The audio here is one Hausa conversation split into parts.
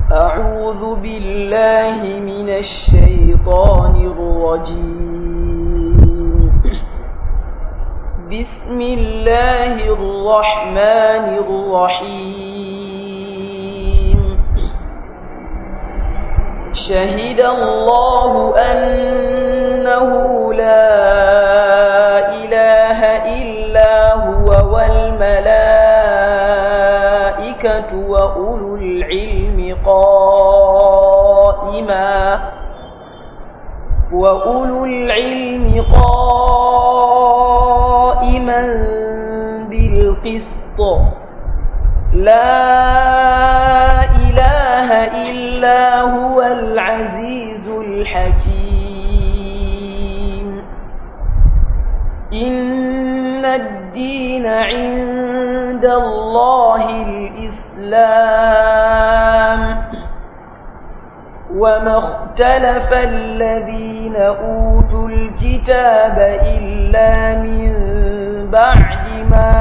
أعوذ بالله من الشيطان الرجيم بسم الله الرحمن الرحيم شهد الله أنه لا إله إلا هو والملائكة وأولو العلم قائما وأولو العلم قائما بالقسط لا إله إلا هو العزيز الحكيم إن الدين عند الله الإسلام وما اختلف الذين أوتوا الكتاب إلا من بعد ما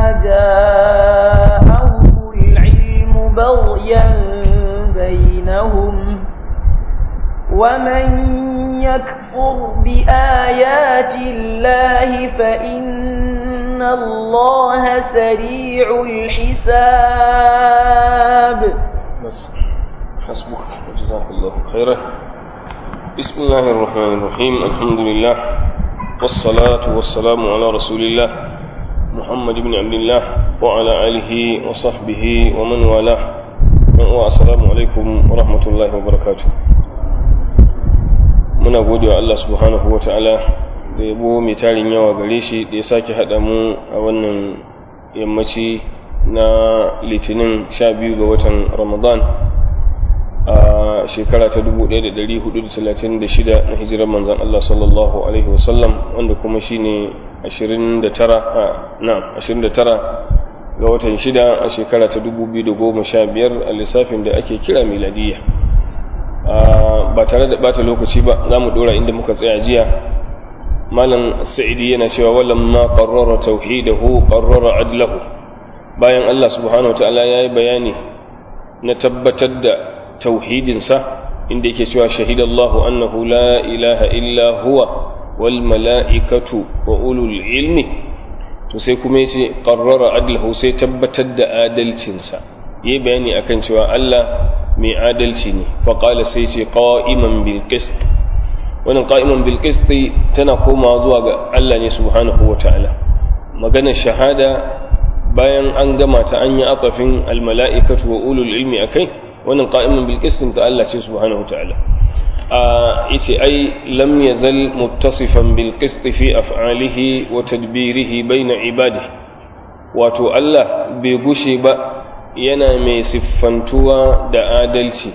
جاءهم العلم بغيا بينهم ومن يكفر بآيات الله فإن الله سريع الحساب بس حسبك جزاك الله خيرا بسم الله الرحمن الرحيم الحمد لله والصلاة والسلام على رسول الله محمد بن عبد الله وعلى آله وصحبه ومن والاه والسلام عليكم ورحمة الله وبركاته muna gode wa Allah subhanahu wa ta'ala da yabo mai tarin yawa gare shi da ya sake haɗa mu a wannan yammaci na litinin sha biyu ga watan ramadan a shekara ta 1436 na hijirar manzan Allah sallallahu Alaihi wasallam wanda kuma shi ne 29 ga watan shida a shekara ta 2015 a lissafin da ake kira miladiyya ba tare da bata lokaci ba za mu dora inda muka tsaya jiya malam sa'idi yana cewa walam ma qarrara tauhidahu qarrara adlahu bayan Allah subhanahu wataala yayi bayani na tabbatar da tauhidinsa inda yake cewa shahidallahu annahu la ilaha illa huwa wal mala'ikatu wa ulul ilmi to sai kuma yace qarrara adlahu sai tabbatar da adalcinsa yayi bayani akan cewa Allah mai adalci ne faƙala sai ce ƙa'iman bilkist wannan ƙa'iman bilkist tana komawa zuwa ga Allah ne subhanahu wa ta'ala maganar shahada bayan an gama ta an yi atsafin almala'ikatu wa ulul ilmi a kai wannan ƙa'iman bilkist ta Allah ce subhanahu wa ta'ala a yace ai lam yazal muttasifan bilkist fi af'alihi wa tadbirihi baina ibadihi wato Allah bai gushe ba yana mai siffantuwa da adalci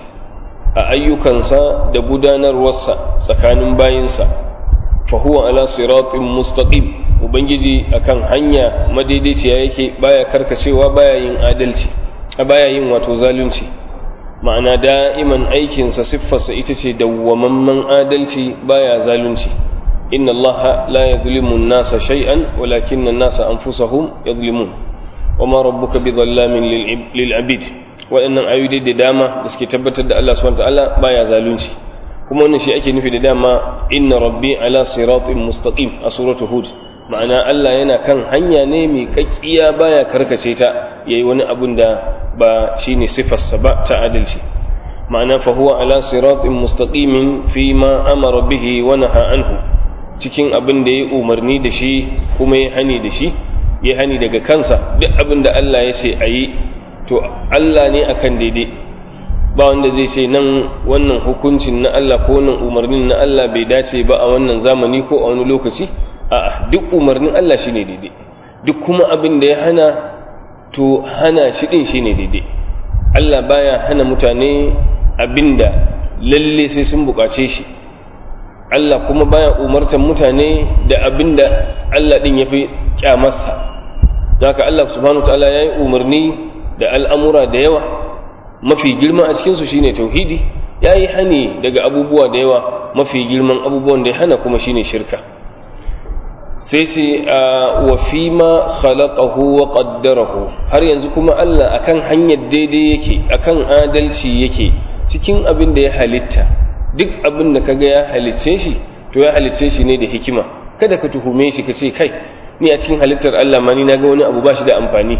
a ayyukansa da gudanarwarsa tsakanin bayinsa fa huwa ala siratin mustaqim ubangiji akan hanya madaidaiciya yake baya karkacewa baya yin adalci baya yin wato zalunci ma'ana da'iman aikinsa siffarsa ita ce dawwamamman adalci baya zalunci inna allaha la yadhlimu an-nasa shay'an walakinna an-nasa anfusahum yadhlimun wama rabbuka bidhallamin lil abid waɗannan ayoyi da dama da suke tabbatar da Allah subhanahu wataala baya zalunci kuma wannan shi ake nufi da dama inna rabbi ala siratin mustaqim a suratul hud ma'ana Allah yana kan hanya ne mai kakkiya baya karkace ta yayi wani abun da ba shine sifarsa ba ta adalci ma'ana fa huwa ala siratin mustaqimin fi ma amara bihi wa naha anhu cikin abin da ya umarni da shi kuma ya hani da shi ya hani daga kansa duk abin da Allah ya ce a yi to Allah ne akan daidai ba wanda zai ce nan wannan hukuncin na Allah ko wannan umarnin na Allah bai dace ba a wannan zamani ko a wani lokaci a'a duk umarnin Allah shine daidai duk kuma abin da ya hana to hana shi din shine daidai Allah baya hana mutane abinda lalle sai sun bukace shi Allah kuma baya umartan mutane da abinda Allah din yafi kyamarsa zaka Allah subhanahu wataala yayi umarni da al'amura da yawa mafi girma a cikin su shine tauhidi yayi hani daga abubuwa da yawa mafi girman abubuwan da ya hana kuma shine shirka sai ce wa fi ma khalaqahu wa qaddarahu har yanzu kuma Allah akan hanyar daidai yake akan adalci yake cikin abin da ya halitta duk abin da kaga ya halicce shi to ya halicce shi ne da hikima kada ka tuhume shi ka ce kai ni a cikin halittar Allah ma ni na ga wani abu ba shi da amfani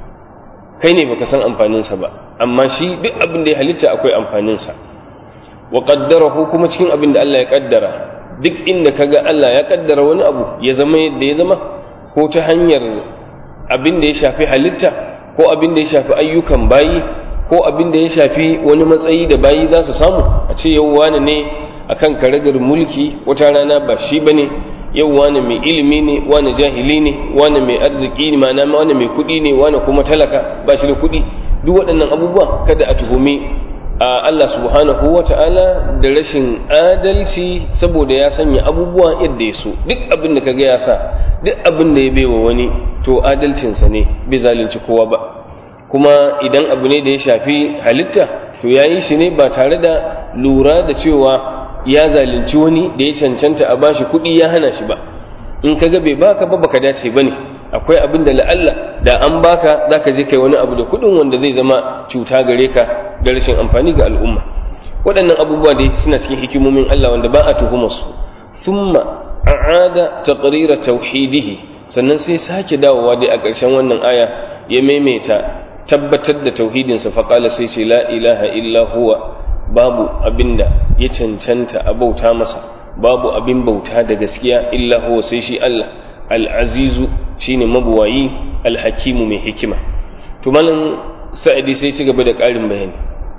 kai ne baka san amfaninsa ba amma shi duk abin da ya halitta akwai amfaninsa wa qaddarahu kuma cikin abin da Allah ya kaddara duk inda kaga Allah ya kaddara wani abu ya zama yadda ya zama ko ta hanyar abin da ya shafi halitta ko abin da ya shafi ayyukan bayi ko abin da ya shafi wani matsayi da bayi za su samu a ce yau wani ne akan karagar mulki wata rana ba shi bane yau wani mai ilimi ne wani jahili ne wani mai arziki ne ma'ana wani mai kuɗi ne wani kuma talaka ba shi da kuɗi duk waɗannan abubuwa kada a tuhumi a Allah subhanahu wa ta'ala da rashin adalci saboda ya sanya abubuwa yadda ya so duk abin da kaga ya sa duk abin da ya baiwa wani to adalcinsa ne bai zalunci kowa ba kuma idan abu ne da ya shafi halitta to ya yi shi ne ba tare da lura da cewa ya zalunci wani da ya cancanta a bashi kuɗi ya hana shi ba in kaga bai baka ba baka dace bane akwai abin da la'alla da an baka zaka je kai wani abu da kuɗin wanda zai zama cuta gare ka da rashin amfani ga al'umma waɗannan abubuwa dai suna cikin hikimomin Allah wanda ba a tuhumar su thumma a'ada taqrira tauhidihi sannan sai sake dawowa dai a ƙarshen wannan aya ya maimaita tabbatar da tauhidinsa faƙala sai ce la ilaha illa huwa babu abinda ya cancanta a bauta masa babu abin bauta da gaskiya illa huwa sai shi Allah al'azizu shine mabuwayi alhakimu mai hikima to malam sa'idi sai ci gaba da ƙarin bayani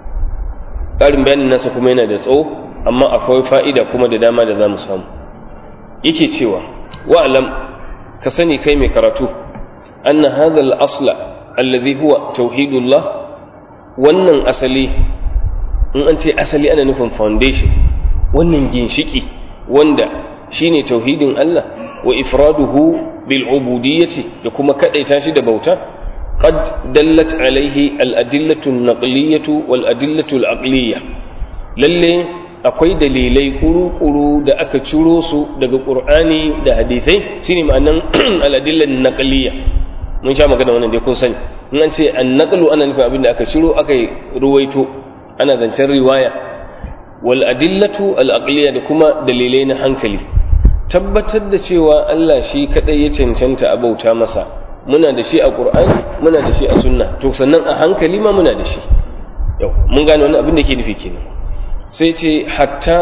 ƙarin bayanin nasa kuma yana da tsawo amma akwai fa'ida kuma da dama da za mu samu yake cewa wa'alam ka sani kai mai karatu anna hadha al-asla alladhi huwa tauhidullah wannan asali in an ce asali ana nufin foundation wannan ginshiki wanda shine tauhidin Allah wa ifraduhu bil ubudiyyati da kuma kadaita shi da bauta qad dallat alaihi al adillatu an naqliyatu wal adillatu al aqliyya lalle akwai dalilai kuru-kuru da aka ciro su daga qur'ani da hadisai shine ma'anan al adillan naqliyya mun sha magana wannan dai kun sani in an ce an naqlu ana nufin abin da aka ciro aka ruwaito ana zancen riwaya wal adillatu al aqliya da kuma dalilai na hankali tabbatar da cewa Allah shi kadai ya cancanta a bauta masa muna da shi a qur'ani muna da shi a sunna to sannan a hankali ma muna da shi yau mun gane wannan abin da ke nufi kenan sai ce hatta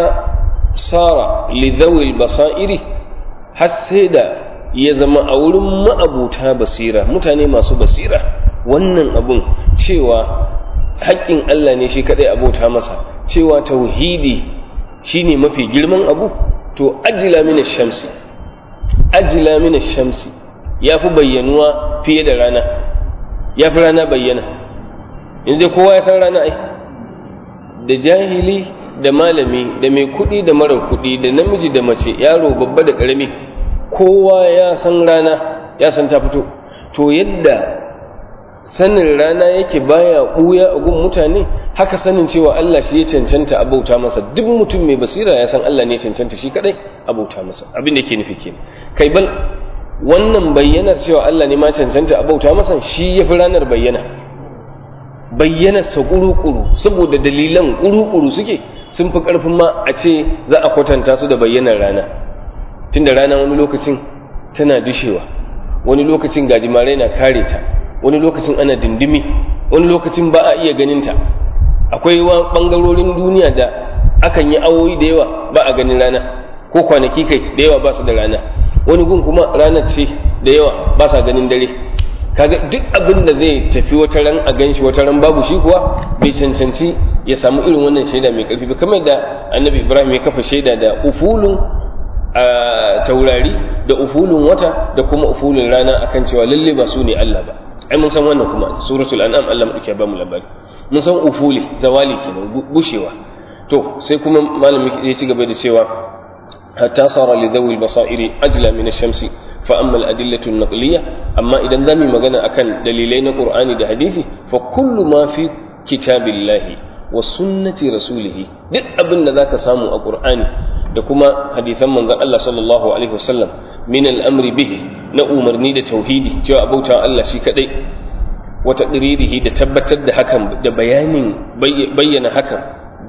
sara li dhawil basairi har sai da ya zama a wurin ma'abuta basira mutane masu basira wannan abun cewa haƙƙin Allah ne shi kaɗai abota masa cewa tauhidi shine mafi girman abu to ajila mina shamsi ajila mina shamsi ya fi bayyanuwa fiye da rana ya fi rana bayyana yanzu kowa ya san rana ai da jahili da malami da mai kuɗi da mara kuɗi da namiji da mace yaro babba da ƙarami kowa ya san rana ya san ta fito to yadda sanin rana yake baya ɓuya a gun mutane haka sanin cewa Allah shi ya cancanta a bauta masa duk mutum mai basira ya san Allah ne cancanta shi kadai a bauta masa abin da ke nufi kenan kai bal wannan bayyanar cewa Allah ne ma cancanta a bauta masa shi ya fi ranar bayyana bayyanar sa kuru-kuru saboda dalilan kuru-kuru suke sun fi karfin ma a ce za a kwatanta su da bayyanar rana tunda rana wani lokacin tana dushewa wani lokacin gajimare na kare ta wani lokacin ana dindimi wani lokacin ba a iya ganinta akwai bangarorin duniya da akan yi awoyi da yawa ba a ganin rana ko kwanaki kai da yawa ba su da rana wani gun kuma ranar ce da yawa ba sa ganin dare kaga duk abin da zai tafi wata ran a ganshi wata ran babu shi kuwa bai cancanci ya samu irin wannan shaida mai karfi ba kamar da annabi ibrahim ya kafa shaida da ufulun a taurari da ufulun wata da kuma ufulun rana akan cewa lalle ba su ne Allah ba ai mun san wannan kuma suratul an'am Allah mu ba mu labari mun san ufuli zawali kenan bushewa to sai kuma malami ya ci gaba da cewa hatta sara li dhawi basairi ajla min ash-shamsi fa amma al-adillatu an-naqliyya amma idan zamu magana akan dalilai na Qur'ani da hadisi fa kullu ma fi kitabillahi wa sunnati rasulih duk abin da zaka samu a Qur'ani da kuma hadisan manzon Allah sallallahu alaihi wasallam min al-amri bihi na umarni da tauhidi cewa abauta Allah shi kadai wata ɗiririhi da tabbatar da hakan da bayanin bayyana hakan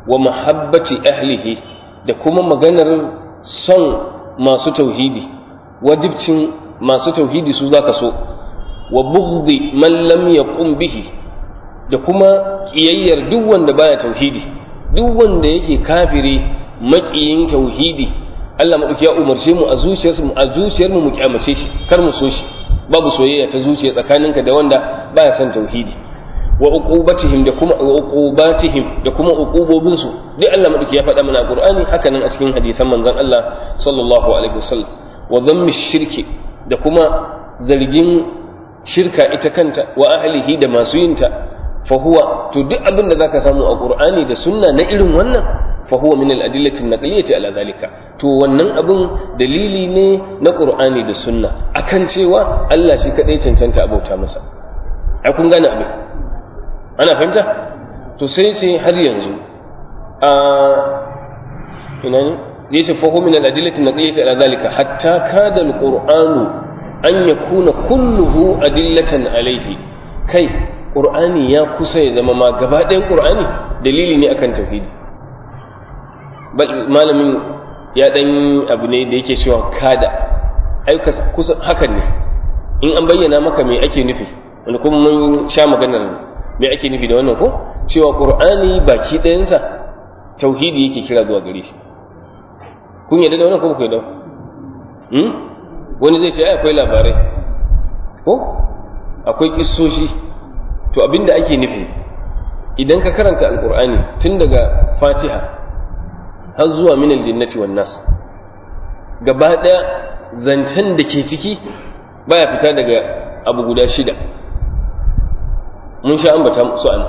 wa mahabbati ahlihi da kuma maganar son masu tauhidi wajibcin masu tauhidi su zaka so wa bughdi man lam yaqum bihi da kuma kiyayyar duk wanda baya tauhidi duk wanda yake kafiri makiyin tauhidi Allah madauki ya umarce mu a zuciyarsu mu a zuciyar mu mu kyamace shi kar mu so shi babu soyayya ta zuciya tsakaninka da wanda baya son tauhidi wa uqubatihim da kuma wa uqubatihim da kuma uqubobin su duk Allah madauki ya faɗa mana Qur'ani haka nan a cikin hadisan manzon Allah sallallahu alaihi wasallam wa dhammi shirki da kuma zargin shirka ita kanta wa ahlihi da masu yinta fa huwa to duk abin da zaka samu a Qur'ani da sunna na irin wannan fa huwa min al-adillati an-naqliyyati ala zalika to wannan abin dalili ne na Qur'ani da sunna akan cewa Allah shi kadai cancanta abauta masa ai kun gane abin ana fahimta to sai sai har yanzu a ina ne zai ce fahu min al-adillati naqiyati ala zalika hatta kada al-qur'anu an yakuna kulluhu adillatan alayhi kai qur'ani ya kusa ya zama ma gaba ɗayan qur'ani dalili ne akan tauhidi malamin ya dan abu ne da yake cewa kada ai kusa hakan ne in an bayyana maka me ake nufi wanda kuma mun sha maganar me ake nufi da wannan ko cewa qur'ani baki ɗayansa tauhidi yake kira zuwa gare shi kun yarda da wannan ko ku yarda hmm wani zai ce ai akwai labarai ko akwai kissoshi to abinda ake nufi idan ka karanta alqur'ani tun daga fatiha har zuwa min aljannati wan nas gaba ɗaya zancen da ke ciki baya fita daga abu guda shida mun sha ambata su an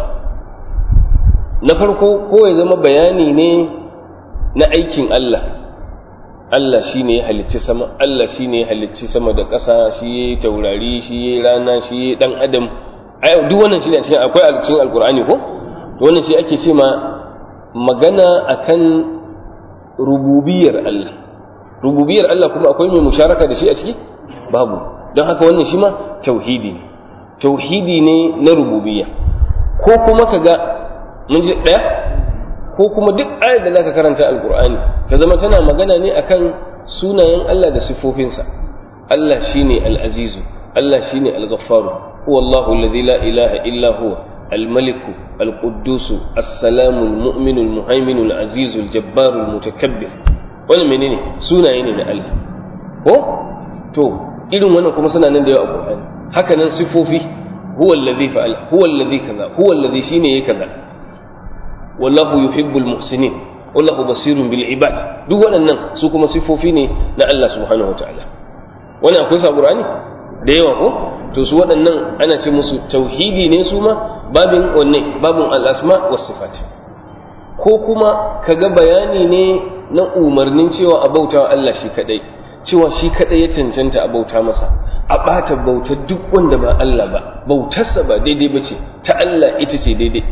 na farko ko ya zama bayani ne na aikin Allah Allah shi ne ya halicci sama Allah shi ne ya halicci sama da ƙasa shi ya yi taurari shi ya yi rana shi ya yi ɗan adam duk wannan shi ne a cikin akwai a cikin alkur'ani ko wannan shi ake ce ma magana akan rububiyar Allah rububiyar Allah kuma akwai mai musharaka da shi a ciki babu don haka wannan shi ma tauhidi ne tauhidi ne na rububiyya ko kuma ka ga mun ji ɗaya ko kuma duk ayar da zaka karanta alkur'ani ta zama tana magana ne akan sunayen Allah da sifofinsa Allah shine al-azizu Allah shine al-ghaffaru huwa Allahu alladhi la ilaha illa huwa الملك القدوس السلام المؤمن المهيمن العزيز الجبار المتكبر wannan menene sunaye ne na Allah ko to irin wannan kuma suna nan da yawa a Qur'ani haka nan sifofi huwa allazi fa'ala huwa allazi kaza huwa allazi shine yake kaza wallahu yuhibbul muhsinin wallahu basirun bil ibad duk waɗannan su kuma sifofi ne na Allah subhanahu wataala wannan akwai sa Qur'ani da yawa ko to su waɗannan ana ce musu tauhidi ne su ma babin wanne babin al'asma was sifat ko kuma kaga bayani ne na umarnin cewa a bauta wa Allah shi kadai cewa shi kadai ya cancanta a bauta masa a ɓata bautar duk wanda ba Allah ba bautarsa ba daidai ba ce ta Allah ita ce daidai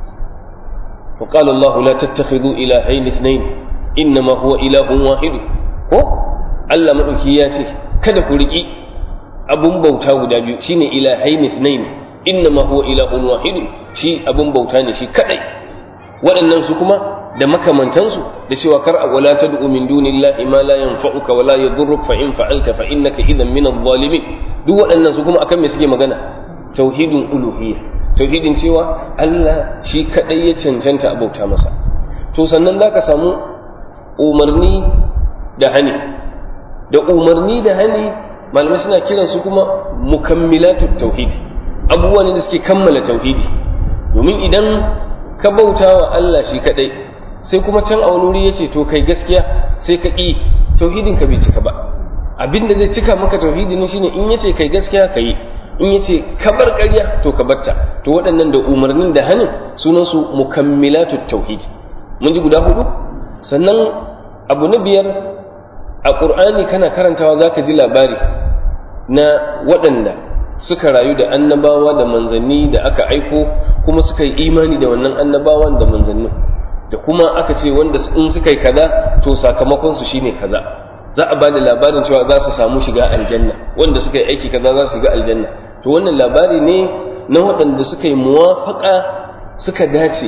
wa qala Allah la tattakhidhu ilahayn ithnayn innama huwa ilahun wahid ko Allah madauki ya ce kada ku riki abun bauta guda biyu shine ilahayn ithnayn innama huwa ilahun wahid shi abun bauta ne shi kadai waɗannan su kuma da makamantansu da cewa kar a wala tad'u min dunillahi ma la yanfa'uka wa la yadurruk fa in fa'alta fa innaka idan min adh-dhalimin duk waɗannan su kuma akan me suke magana tauhidin uluhiyya tauhidin cewa Allah shi kadai ya cancanta a bauta masa to sannan zaka samu umarni da hani da umarni da hani malamai suna kiran su kuma mukammilatut tauhid abubuwa ne da suke kammala tauhidi domin idan ka bauta wa Allah shi kadai sai kuma can a wani wuri yace to kai gaskiya sai ka ƙi tauhidin ka bai cika ba abin da zai cika maka tauhidi ne shine in yace kai gaskiya ka yi in yace ka bar ƙarya to ka batta to waɗannan da umarnin da hanin sunan su mukammilatu tauhid mun ji guda hudu sannan abu na biyar a qur'ani kana karantawa zaka ji labari na waɗanda suka rayu da annabawa da manzanni da aka aiko kuma suka yi imani da wannan annabawan da manzannin da kuma aka ce wanda in suka yi kaza to sakamakon su shine kaza za a bada labarin cewa za su samu shiga aljanna wanda suka yi aiki kaza za su shiga aljanna to wannan labari ne na waɗanda suka yi muwafaka suka dace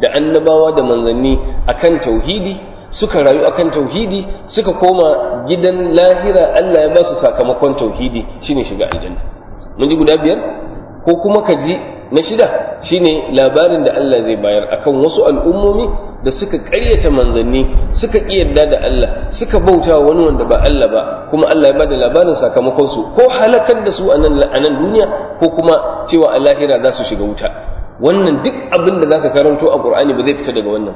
da annabawa da manzanni akan tauhidi suka rayu akan tauhidi suka koma gidan lahira Allah ya ba su sakamakon tauhidi shine shiga aljanna mun ji guda biyar ko kuma ka ji na shida shine labarin da Allah zai bayar akan wasu al'ummomi da suka ƙaryata manzanni suka yarda da Allah suka bauta wani wanda ba Allah ba kuma Allah ya bada labarin sakamakon su ko halakar da su a nan duniya ko kuma cewa a lahira za su shiga wuta wannan duk abin da zaka karanto a Qur'ani ba zai fita daga wannan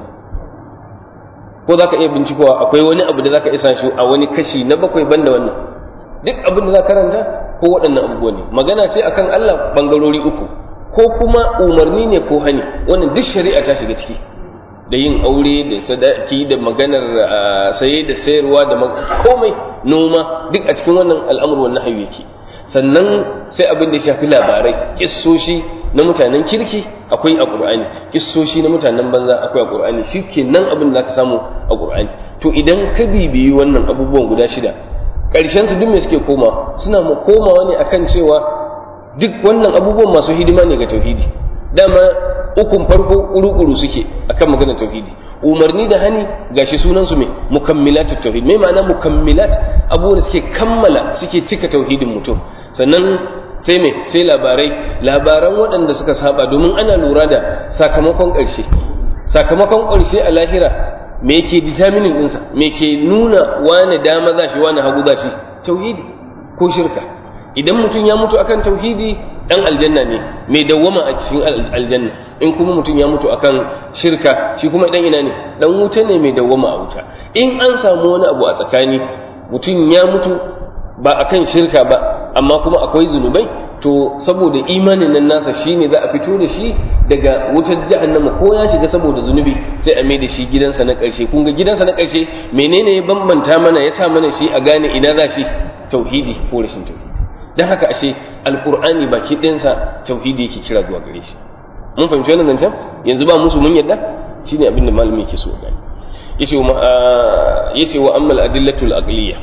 ko zaka iya bincikowa akwai wani abu da zaka isa shi a wani kashi na bakwai banda wannan duk abin da zaka karanta ko waɗannan abubuwa ne magana ce akan Allah bangarori uku ko kuma umarni ne ko hani wannan duk shari'a ta shiga ciki da yin aure da sadaki da maganar saye da sayarwa da komai noma duk a cikin wannan al'amur wannan hayu yake sannan sai abin da ya shafi labarai kissoshi na mutanen kirki akwai a qur'ani kissoshi na mutanen banza akwai a qur'ani shikenan abin da zaka samu a qur'ani to idan ka bibiyi wannan abubuwan guda shida ƙarshen su duk me suke koma suna komawa ne akan cewa duk wannan abubuwan masu hidima ne ga tauhidi dama ukun farko uru-uru suke akan magana tauhidi umarni da hani gashi sunan su me mukammilat tauhid me ma'ana mukammilat abubuwan da suke kammala suke cika tauhidin mutum sannan sai me sai labarai labaran waɗanda suka saba domin ana lura da sakamakon ƙarshe sakamakon ƙarshe a lahira me yake determining ɗinsa me ke nuna wane dama za shi wane hagu za shi tauhidi ko shirka idan mutum ya mutu akan tauhidi dan aljanna ne mai dawwama a cikin aljanna in kuma mutum ya mutu akan shirka shi kuma dan ina ne dan wuta ne mai dawwama a wuta in an samu wani abu a tsakani mutum ya mutu ba akan shirka ba amma kuma akwai zunubai to saboda imanin nan nasa shine za a fito da shi daga wutar jahannama ko ya shiga saboda zunubi sai a mai da shi gidansa na ƙarshe kun ga gidansa na ƙarshe menene ya bambanta mana ya sa mana shi a gane ina za shi tauhidi ko rashin tauhidi don haka ashe alkur'ani baki ɗinsa tauhidi yake kira zuwa gare shi mun fahimci wannan zancen yanzu ba musu mun yadda shine abin da malami yake so gani yace wa yace wa ammal adillatul aqliya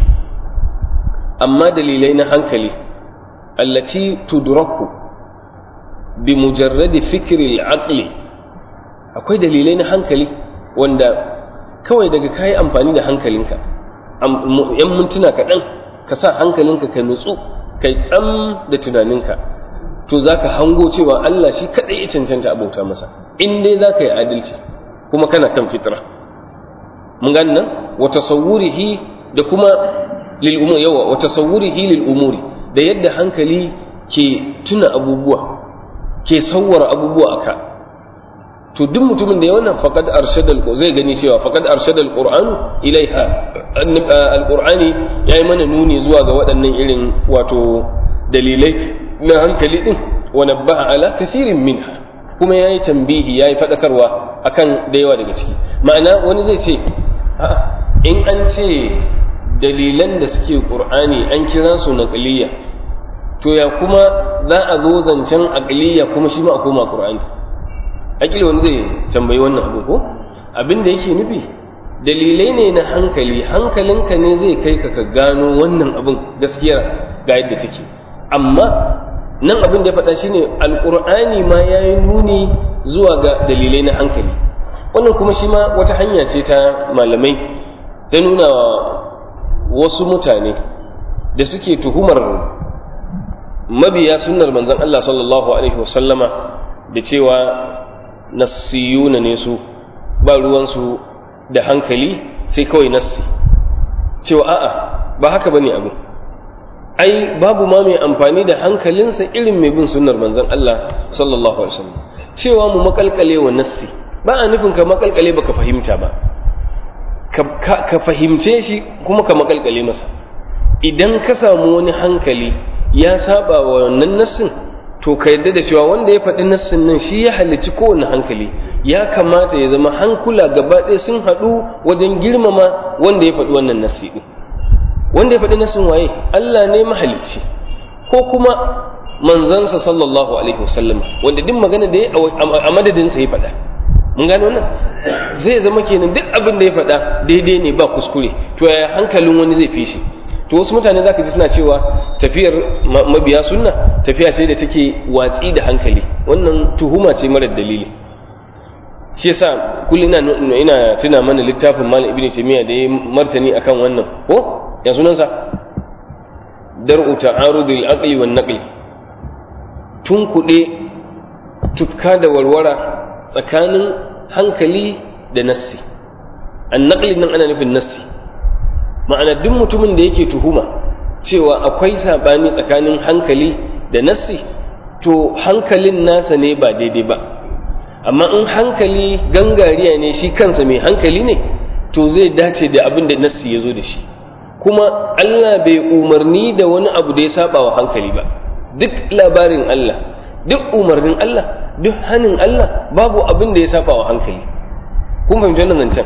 amma dalilai na hankali allati tudraku bi mujarradi fikri al-aqli akwai dalilai na hankali wanda kawai daga kayi amfani da hankalinka yan mintuna kaɗan ka sa hankalinka ka nutsu kai tsam da tunaninka to za ka hango cewa Allah shi kaɗai ya cancanta abauta masa in dai za ka yi adalci kuma kana kan fitra mun gani nan wa tasawwurihi da kuma lil umuri yawa wa tasawwurihi lil umuri da yadda hankali ke tuna abubuwa ke sawwara abubuwa aka to duk mutumin da ya wannan faqad arshadal zai gani cewa faqad arshadal qur'an ilaiha alqur'ani yayi mana nuni zuwa ga waɗannan irin wato dalilai na hankali din wa nabbaha ala kathirin minha kuma yayi tambihi yayi fadakarwa akan da yawa daga ciki ma'ana wani zai ce a'a in an ce dalilan da suke qur'ani an kira su naqliya to ya kuma za a zo zancen aqliya kuma shi ma a koma qur'ani akili wani zai tambayi wannan abu ko abin da yake nufi dalilai ne na hankali hankalinka ne zai kai ka ka gano wannan abin gaskiyar ga yadda take amma nan abin da ya faɗa shine alƙur'ani ma ya yi nuni zuwa ga dalilai na hankali wannan kuma shi ma wata hanya ce ta malamai ta nuna wasu mutane da suke tuhumar mabiya sunnar manzon Allah sallallahu alaihi wasallama da cewa nassiyuna ne su ba ruwansu da hankali sai kawai nassi cewa a'a ba haka bane abu ai babu ma mai amfani da hankalinsa irin mai bin sunnar manzon Allah sallallahu alaihi wasallam cewa mu makalkale wa nassi ba a nufin ka makalkale baka fahimta ba ka fahimce shi kuma ka makalkale masa idan ka samu wani hankali ya saba wa wannan nassin to ka yadda da cewa wanda ya faɗi nassin nan shi ya halicci kowane hankali ya kamata ya zama hankula gaba ɗaya sun haɗu wajen girmama wanda ya faɗi wannan nassi ɗin wanda ya faɗi nassin waye Allah ne mahalicci ko kuma manzansa sallallahu alaihi wasallam wanda duk magana da ya a madadinsa ya faɗa mun gano wannan zai zama kenan duk abin da ya faɗa daidai ne ba kuskure to yaya hankalin wani zai fi shi to wasu mutane zaka ji suna cewa tafiyar mabiya sunna tafiya ce da take watsi da hankali wannan tuhuma ce marar dalili shi yasa kullum ina ina tuna mana littafin malam ibnu taymiya da ya martani akan wannan ko ya sunansa dar'u ta'arudil aqli wan naqli tun kuɗe tufka da warwara tsakanin hankali da nassi an naqli nan ana nufin nassi ma'ana duk mutumin da yake tuhuma cewa akwai sabani tsakanin hankali da nassi to hankalin nasa ne ba daidai ba amma in hankali gangariya ne shi kansa mai hankali ne to zai dace da abin da nassi ya zo da shi kuma Allah bai umarni da wani abu da ya saba wa hankali ba duk labarin Allah duk umarnin Allah duk hannun Allah babu abin da ya saba wa hankali kun fahimci wannan zancen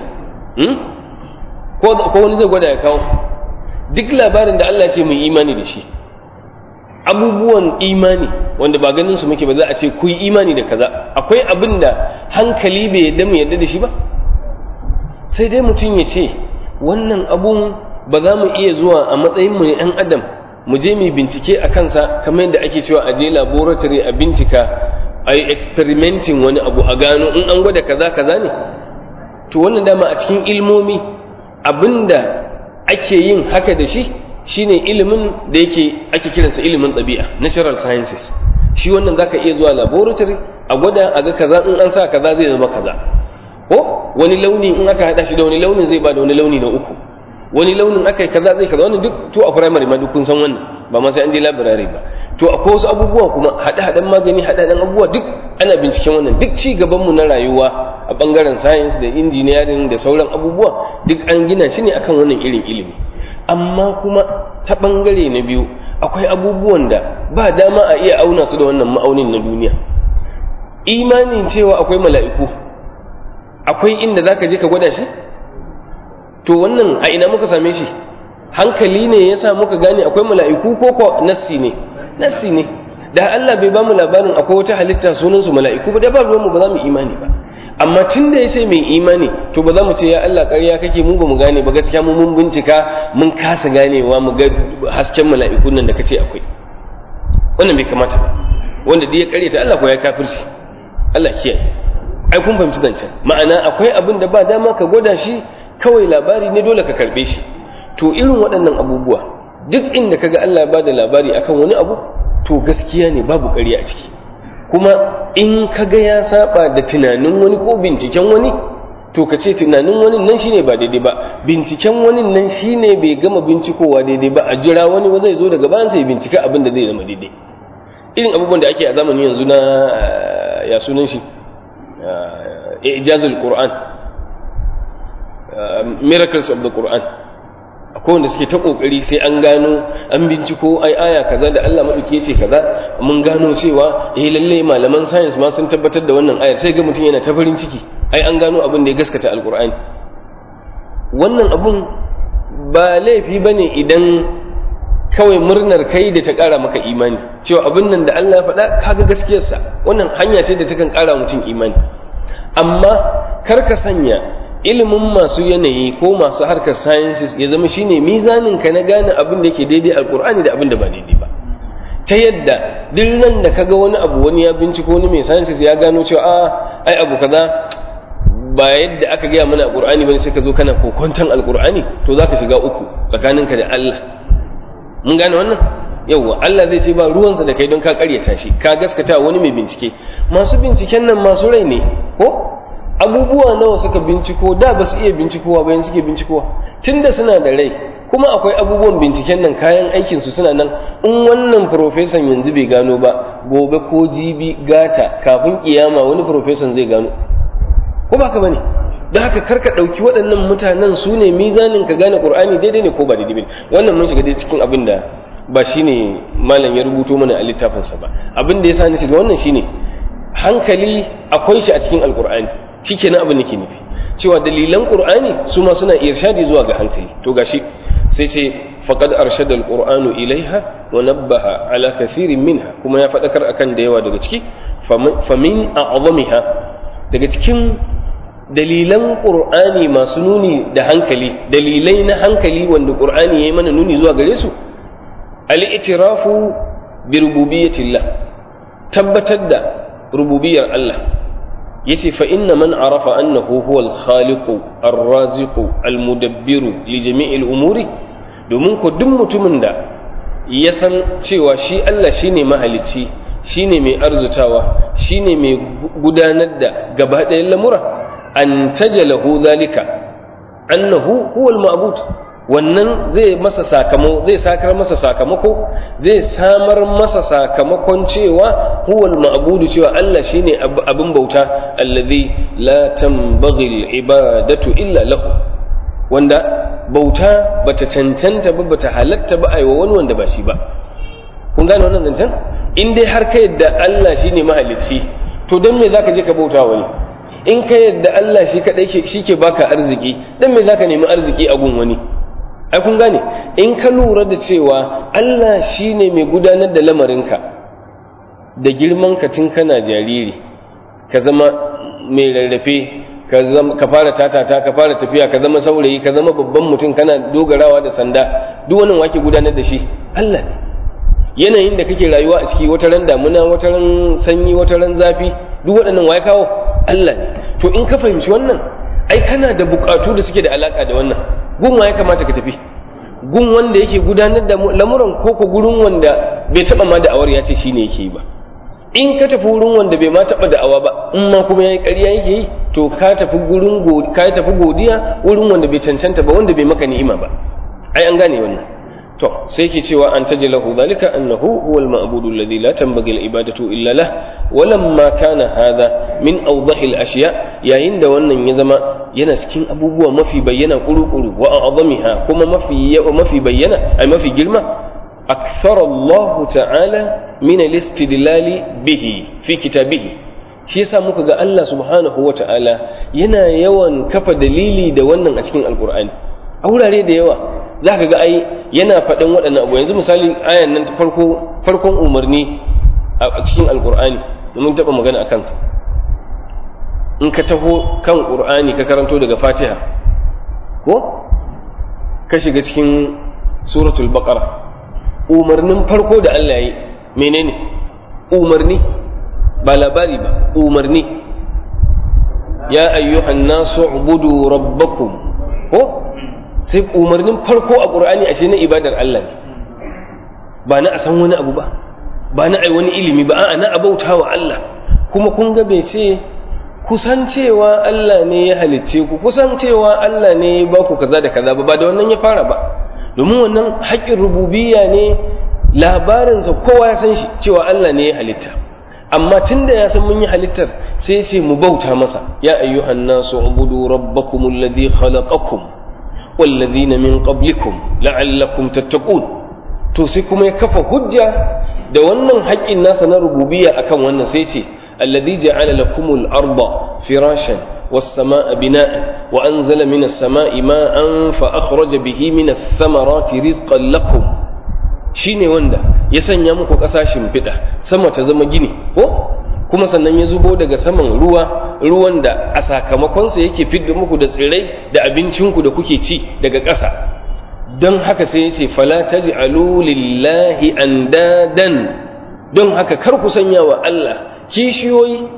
ko wani zai gwada ya kawo duk labarin da Allah ce mai imani da shi abubuwan imani wanda ba ganin su muke ba za a ce ku yi imani da kaza akwai abin da hankali bai yadda mu yadda da shi ba sai dai mutum ya ce wannan abun ba za mu iya zuwa a matsayin mu ne ɗan adam mu je mu bincike a kansa kamar yadda ake cewa a je laboratory a bincika a yi experimenting wani abu a gano in an gwada kaza kaza ne to wannan dama a cikin ilmomi abinda ake yin haka da shi shine ilimin da yake ake kiransa ilimin ɗabi'a natural sciences shi wannan zaka iya zuwa laboratory a gwada a ga kaza in an sa kaza zai zama kaza ko wani launi in aka hada shi da wani launin zai ba da wani launi na uku wani launin aka yi kaza zai kaza wannan duk to a primary ma duk kun san wannan ba ma sai an je library ba to akwai wasu abubuwa kuma hada-hadan magani hada-hadan abubuwa duk ana binciken wannan duk ci gaban mu na rayuwa a bangaren science da engineering da sauran abubuwa duk an gina shi ne akan wannan irin ilimi amma kuma ta bangare na biyu akwai abubuwan da ba dama a iya auna su da wannan ma'aunin na duniya imanin cewa akwai mala'iku akwai inda zaka je ka gwada shi to wannan a ina muka same shi hankali ne yasa muka gane akwai mala'iku ko ko nassi ne nassi ne da Allah bai ba mu labarin akwai wata halitta sunan su mala'iku ba da ba ruwan mu ba za mu imani ba amma tun da yace mai imani to ba za mu ce ya Allah ƙarya kake mu ba mu gane ba gaskiya mu mun bincika mun kasa ganewa mu ga hasken mala'ikun nan da kace akwai wannan bai kamata ba wanda duk ya ƙaryata Allah ko ya kafirci Allah kiyaye ai kun fahimci zancen ma'ana akwai abin da ba dama ka gwada shi kawai labari ne dole ka karbe shi to irin waɗannan abubuwa duk inda kaga Allah ya bada labari akan wani abu to gaskiya ne babu ƙarya a ciki kuma in kaga ya saba da tunanin wani ko binciken wani to ka ce tunanin wani nan shine ba daidai ba binciken wani nan shine bai gama bincikowa daidai ba a jira wani ba zai zo daga bayan sai bincika abin da zai zama daidai irin abubuwan da ake a zamanin yanzu na ya sunan shi ijazul qur'an miracles of the Quran akwai wanda suke ta kokari sai an gano an binciko ai aya kaza da Allah madauki yace kaza mun gano cewa eh lalle malaman science ma sun tabbatar da wannan ayar sai ga mutum yana ta farin ciki ai an gano abin da ya gaskata alqur'ani wannan abun ba laifi bane idan kawai murnar kai da ta kara maka imani cewa abin nan da Allah ya faɗa kaga gaskiyarsa wannan hanya ce da takan kara mutum imani amma kar ka sanya ilimin masu yanayi ko masu harkar sciences ya zama shine mizanin ka na gane abin da yake daidai alkur'ani da abin da ba daidai ba ta yadda duk nan da kaga wani abu wani ya binciko wani mai sciences ya gano cewa a ai abu kaza ba yadda aka gaya mana alkur'ani bane sai ka zo kana kokonton alkur'ani to zaka shiga uku tsakaninka da Allah mun gane wannan yauwa Allah zai ce ba ruwansa da kai don ka karyata shi ka gaskata wani mai bincike masu binciken nan masu rai ne ko abubuwa nawa suka binciko da ba su iya bincikowa bayan suke bincikowa tunda suna da rai kuma akwai abubuwan binciken nan kayan aikin su suna nan in wannan profesan yanzu bai gano ba gobe ko jibi gata kafin kiyama wani profesan zai gano ko ba ka bane don haka karka ɗauki waɗannan mutanen su ne mizanin ka gane ƙur'ani daidai ne ko ba daidai ne wannan mun shiga dai cikin abin da ba shine malam ya rubuto mana a littafinsa ba abin da ya sa ni shiga wannan shine hankali akwai shi a cikin alƙur'ani shikenan abin nake nufi cewa dalilan qur'ani su ma suna irshadi zuwa ga hankali to gashi sai ce faqad arshada alqur'anu ilaiha wa nabbaha ala kathirin minha kuma ya fadakar akan da yawa daga ciki famin a'zamiha daga cikin dalilan qur'ani masu nuni da hankali dalilai na hankali wanda qur'ani yayi mana nuni zuwa gare su al-i'tirafu bi rububiyyatillah tabbatar da rububiyar Allah yace fa inna man arafa annahu huwa al-khaliqu ar-raziqu al-mudabbiru li jami'il umuri domin ko duk mutumin da ya san cewa shi Allah shine mahalicci shine mai arzutawa shine mai gudanar da gaba ɗayan lamura an tajalahu zalika annahu huwa al-ma'bud wannan zai masa sakamako zai sakar masa sakamako zai samar masa sakamakon cewa huwal ma'budu cewa Allah shine abin bauta allazi la tanbaghi al-ibadatu illa lahu wanda bauta bata cancanta ba bata halatta ba aiwa wani wanda ba shi ba kun gane wannan zancen in dai har ka yadda Allah shine mahalicci to don me zaka je ka bauta wani in ka yadda Allah shi kadai shi ke baka arziki dan me zaka nemi arziki a gun wani ai kun gane in ka lura da cewa Allah shine mai gudanar da lamarinka da girman ka tun kana jariri ka zama mai rarrafe ka zama ka fara tatata ka fara tafiya ka zama saurayi ka zama babban mutum kana dogarawa da sanda duk wannan wake gudanar da shi Allah ne yanayin da kake rayuwa a ciki wata ran damuna wata ran sanyi wata ran zafi duk waɗannan waye kawo Allah ne to in ka fahimci wannan ai kana da bukatu da suke da alaka da wannan gun ya kamata ka tafi gun wanda yake gudanar da lamuran ko ko gurin wanda bai taba ma da awar ya ce shine yake yi ba in ka tafi wurin wanda bai ma taba da awa ba in ma kuma yayi ƙarya yake yi to ka tafi gurin ka tafi godiya wurin wanda bai cancanta ba wanda bai maka ni'ima ba ai an gane wannan to sai yake cewa an tajalahu zalika annahu huwa al-ma'budu alladhi la tanbaghi al-ibadatu illa lah walamma kana hadha min awdahi al-ashya yayin da wannan ya zama yana cikin abubuwa mafi bayyana kuru-kuru wa a'zamiha kuma mafi mafi bayyana ai mafi girma akthara Allah ta'ala min al-istidlali bihi fi kitabihi shi yasa muka ga Allah subhanahu wa ta'ala yana yawan kafa dalili da wannan a cikin alqur'ani a wurare da yawa zaka ga ai yana faɗin waɗannan abu yanzu misali ayan nan farko farkon umarni a cikin alqur'ani mun taɓa magana akan sa in ka taho kan ƙur'ani ka karanto daga fatiha ko ka shiga cikin suratul baqara umarnin farko da Allah yi menene umarni ba labari ba umarni ya ayyuhan nasu ubudu rabbakum ko sai umarnin farko a ƙur'ani ashe na ibadar Allah ne ba na a san wani abu ba ba na ai wani ilimi ba a'a na abautawa Allah kuma kun ga bai ce kusancewa Allah ne ya halicce ku kusancewa Allah ne ya ba ku kaza da kaza ba ba da wannan ya fara ba domin wannan haƙƙin rububiyya ne labarinsa kowa ya san shi cewa Allah ne ya halitta amma tunda ya san mun yi halittar sai ce mu bauta masa ya ayyuhan nasu ubudu rabbakum alladhi khalaqakum walladhina min qablikum la'allakum tattaqun to sai kuma ya kafa hujja da wannan haƙƙin nasa na rububiyya akan wannan sai ce الذي جعل لكم الأرض فراشا والسماء بناء وأنزل من السماء ماء فأخرج به من الثمرات رزقا لكم shine wanda ya sanya muku ƙasashen fiɗa sama ta zama gini ko kuma sannan ya zubo daga saman ruwa ruwan da a sakamakonsa yake fidda muku da tsirrai da abincinku da kuke ci daga ƙasa don haka sai ya ce fala taj'alu lillahi andadan don haka kar ku sanya wa Allah kishiyoyi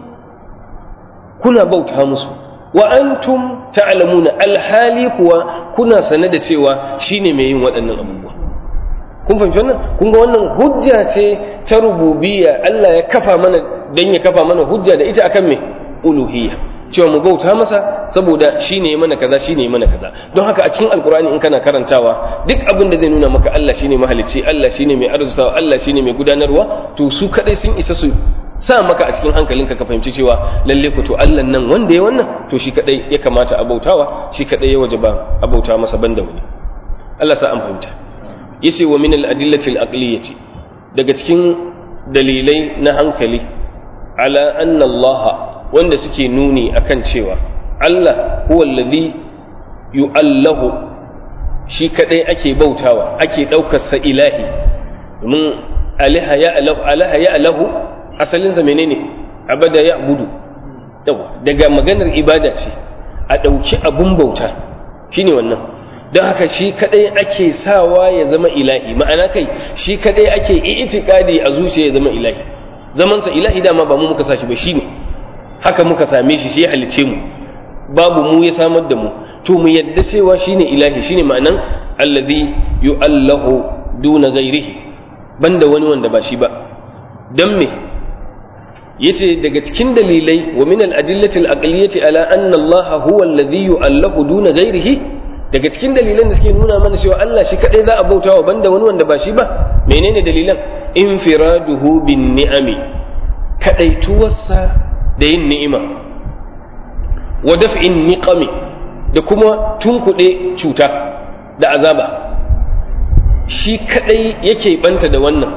kuna bauta musu wa antum ta'lamuna alhali kuwa kuna sane da cewa shine mai yin waɗannan abubuwa kun fahimci wannan kun ga wannan hujja ce ta rububiyya Allah ya kafa mana dan ya kafa mana hujja da ita akan me uluhiyya cewa mu bauta masa saboda shine mana kaza shine mana kaza don haka a cikin alkur'ani in kana karantawa duk abin da zai nuna maka Allah shine mahalicci Allah shine mai arzutawa Allah shine mai gudanarwa to su kadai sun isa su sa maka a cikin hankalinka ka fahimci cewa lalle ku to Allah nan wanda ya wannan to shi kadai ya kamata a bautawa shi kadai ya wajaba a bauta masa banda wani Allah sa an fahimta yace wa min al-adillati al-aqliyati daga cikin dalilai na hankali ala anna Allah wanda suke nuni akan cewa Allah huwa alladhi yu'allahu shi kadai ake bautawa ake daukar sa ilahi domin alaha ya alahu alaha ya alahu asalinsa menene abada ya budu yawa daga maganar ibada ce a ɗauki abun bauta shine wannan don haka shi kadai ake sawa ya zama ilahi ma'ana kai shi kadai ake itikadi a zuciya ya zama ilahi zamansa ilahi dama ba mu muka sa shi ba shine haka muka same shi shi ya halice mu babu mu ya samar da mu to mu yadda cewa shine ilahi shine ma'anan alladhi yu'allahu duna ghairihi banda wani wanda ba shi ba dan me yace daga cikin dalilai wa min al-adillati al-aqliyati ala anna Allah huwa alladhi yu'allahu duna ghairihi daga cikin dalilan da suke nuna mana cewa Allah shi kadai za a bautawa banda wani wanda ba shi ba menene dalilan infiraduhu bin ni'ami kadaituwarsa da yin ni'ima wa daf'in niqami da kuma tunkuɗe cuta da azaba shi kadai yake banta da wannan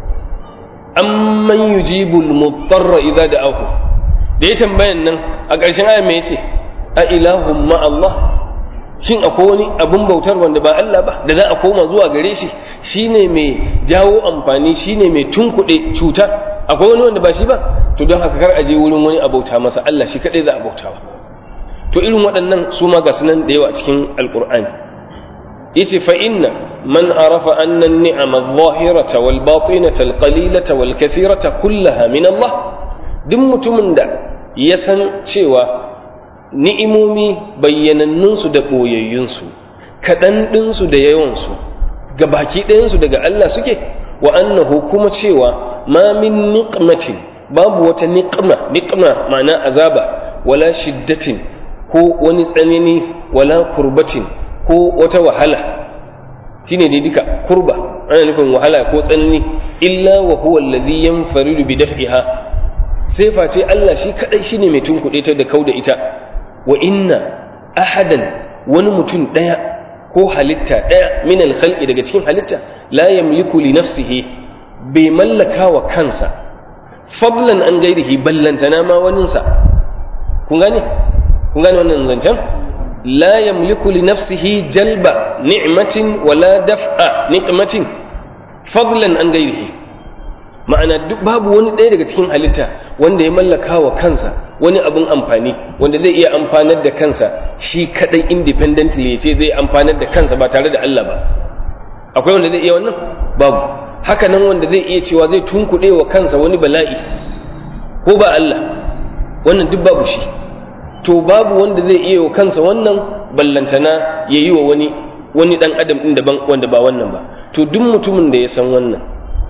amman yujibul mutarra idza da'ahu da ya tambayan nan a ƙarshen aya me yace a ilahum ma Allah shin akwai wani abun bautar wanda ba Allah ba da za a koma zuwa gare shi shine mai jawo amfani shine mai tunkuɗe cuta akwai wani wanda ba shi ba to don haka kar a je wurin wani abauta masa Allah shi kadai za a bautawa to irin waɗannan su ma ga sunan da yawa a cikin alqur'ani yace fa inna man arafa anna an-ni'ama adh-dhahirata wal batinata al-qalilata wal kathirata kullaha min Allah duk mutumin da ya san cewa ni'imomi bayyanannunsu da ɓoyayyunsu kaɗan ɗinsu da yawansu ga baki ɗayansu daga Allah suke wa annahu kuma cewa ma min niqmatin babu wata niqma niqma ma'ana azaba wala shiddatin ko wani tsanani wala kurbatin ko wata wahala shine dai duka kurba ana nufin wahala ko tsanani illa wa huwa alladhi yanfaridu bi daf'iha sai face Allah shi kadai shine mai tunkuɗe ta da kauda ita wa inna ahadan wani mutum ɗaya ko halitta ɗaya min alkhalqi daga cikin halitta la yamliku li nafsihi bai mallaka wa kansa fadlan an gairihi ballantana ma waninsa kun gane kun gane wannan zancen la yamliku li nafsihi jalba ni'matin wala daf'a ni'matin fadlan an gairihi ma'ana duk babu wani ɗaya daga cikin halitta wanda ya mallaka wa kansa wani abin amfani wanda zai iya amfanar da kansa shi kadai independently ya ce zai amfanar da kansa ba tare da Allah ba akwai wanda zai iya wannan babu haka nan wanda zai iya cewa zai tunkuɗe wa kansa wani bala'i ko ba Allah wannan duk babu shi to babu wanda zai iya wa kansa wannan ballantana ya yi wa wani wani dan adam din daban wanda ba wannan ba to duk mutumin da ya san wannan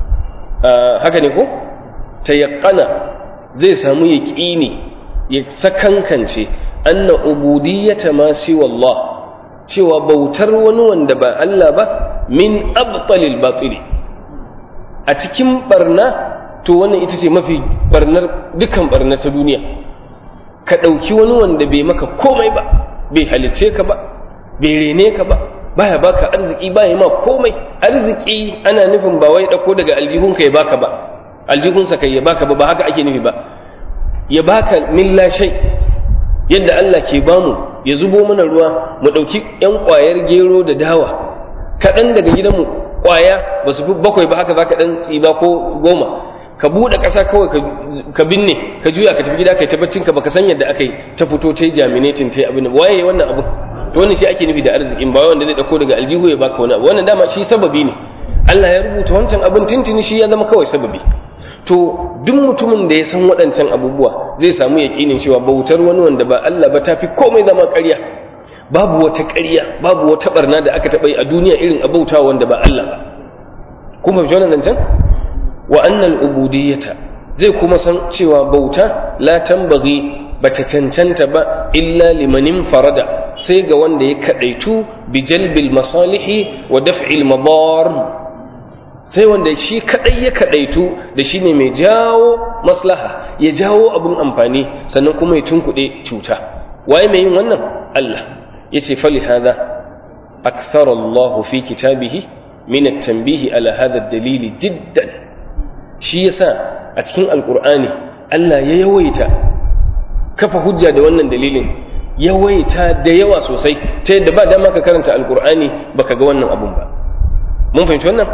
haka ne ko tayaqqana zai samu yaqini ya sakankance anna ubudiyyata ma siwa Allah cewa bautar wani wanda ba Allah ba min abtalil batili a cikin barna to wannan ita ce mafi barnar dukan barna ta duniya ka ɗauki wani wanda bai maka komai ba bai halicce ka ba bai rene ka ba baya baka arziki baya ma komai arziki ana nufin ba wai ɗauko daga aljihunka ya baka ba aljihunsa kai ya baka ba ba haka ake nufi ba ya baka milla shai yadda Allah ke bamu ya zubo mana ruwa mu ɗauki ‘yan ƙwayar gero da dawa kaɗan daga gidanmu ƙwaya ba su fi bakwai ba haka za ka ɗan tsiba ko goma ka buɗe ƙasa kawai ka binne ka juya ka tafi gida ka yi tabbacin ka baka san yadda aka yi ta fito ta yi jaminatin ta yi abin waye wannan abu to wannan shi ake nufi da arzikin ba wanda zai ɗauko daga aljihu ya baka wani abu wannan dama shi sababi ne Allah ya rubuta wancan abin tintini shi ya zama kawai sababi to duk mutumin da ya san waɗancan abubuwa zai samu yaƙinin cewa bautar wani wanda ba Allah ba ta fi komai zama ƙarya babu wata ƙarya babu wata barna da aka taɓa yi a duniya irin abautawa wanda ba Allah ba kuma fi wannan zancen wa annal ubudiyyata zai kuma san cewa bauta la tambaghi bata cancanta ba illa limanin farada sai ga wanda ya kadaitu bi jalbil masalihi wa daf'il madar sai wanda shi kadai ya kadaitu da shine mai jawo maslaha ya jawo abun amfani sannan kuma ya tunkuɗe cuta waye mai yin wannan Allah yace fali hada akthara Allah fi kitabihi min at-tanbihi ala hadha ad-dalil jiddan shi yasa a cikin alqur'ani Allah ya yawaita kafa hujja da wannan dalilin yawaita da yawa sosai ta yadda ba dama ka karanta alqur'ani baka ga wannan abun ba mun fahimci wannan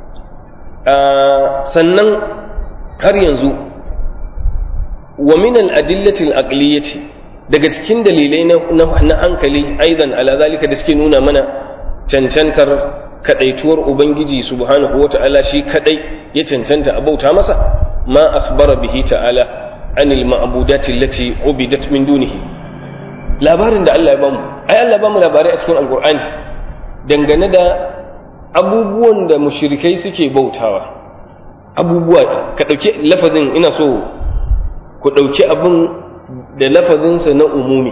sannan har yanzu wa min al-adillati al-aqliyati daga cikin dalilai na hankali aidan ala zalika da suke nuna mana cancantar kadaituwar ubangiji subhanahu wata'ala shi kadai ya cancanta a bauta masa ma akhbara bihi ta'ala anil ma'budati allati ubidat min dunihi labarin da Allah ya bamu ai Allah ya bamu labarai a cikin alqur'ani dangane da abubuwan da mushrikai suke bautawa abubuwa ka dauki lafazin ina so ku dauki abun da lafazinsa na umumi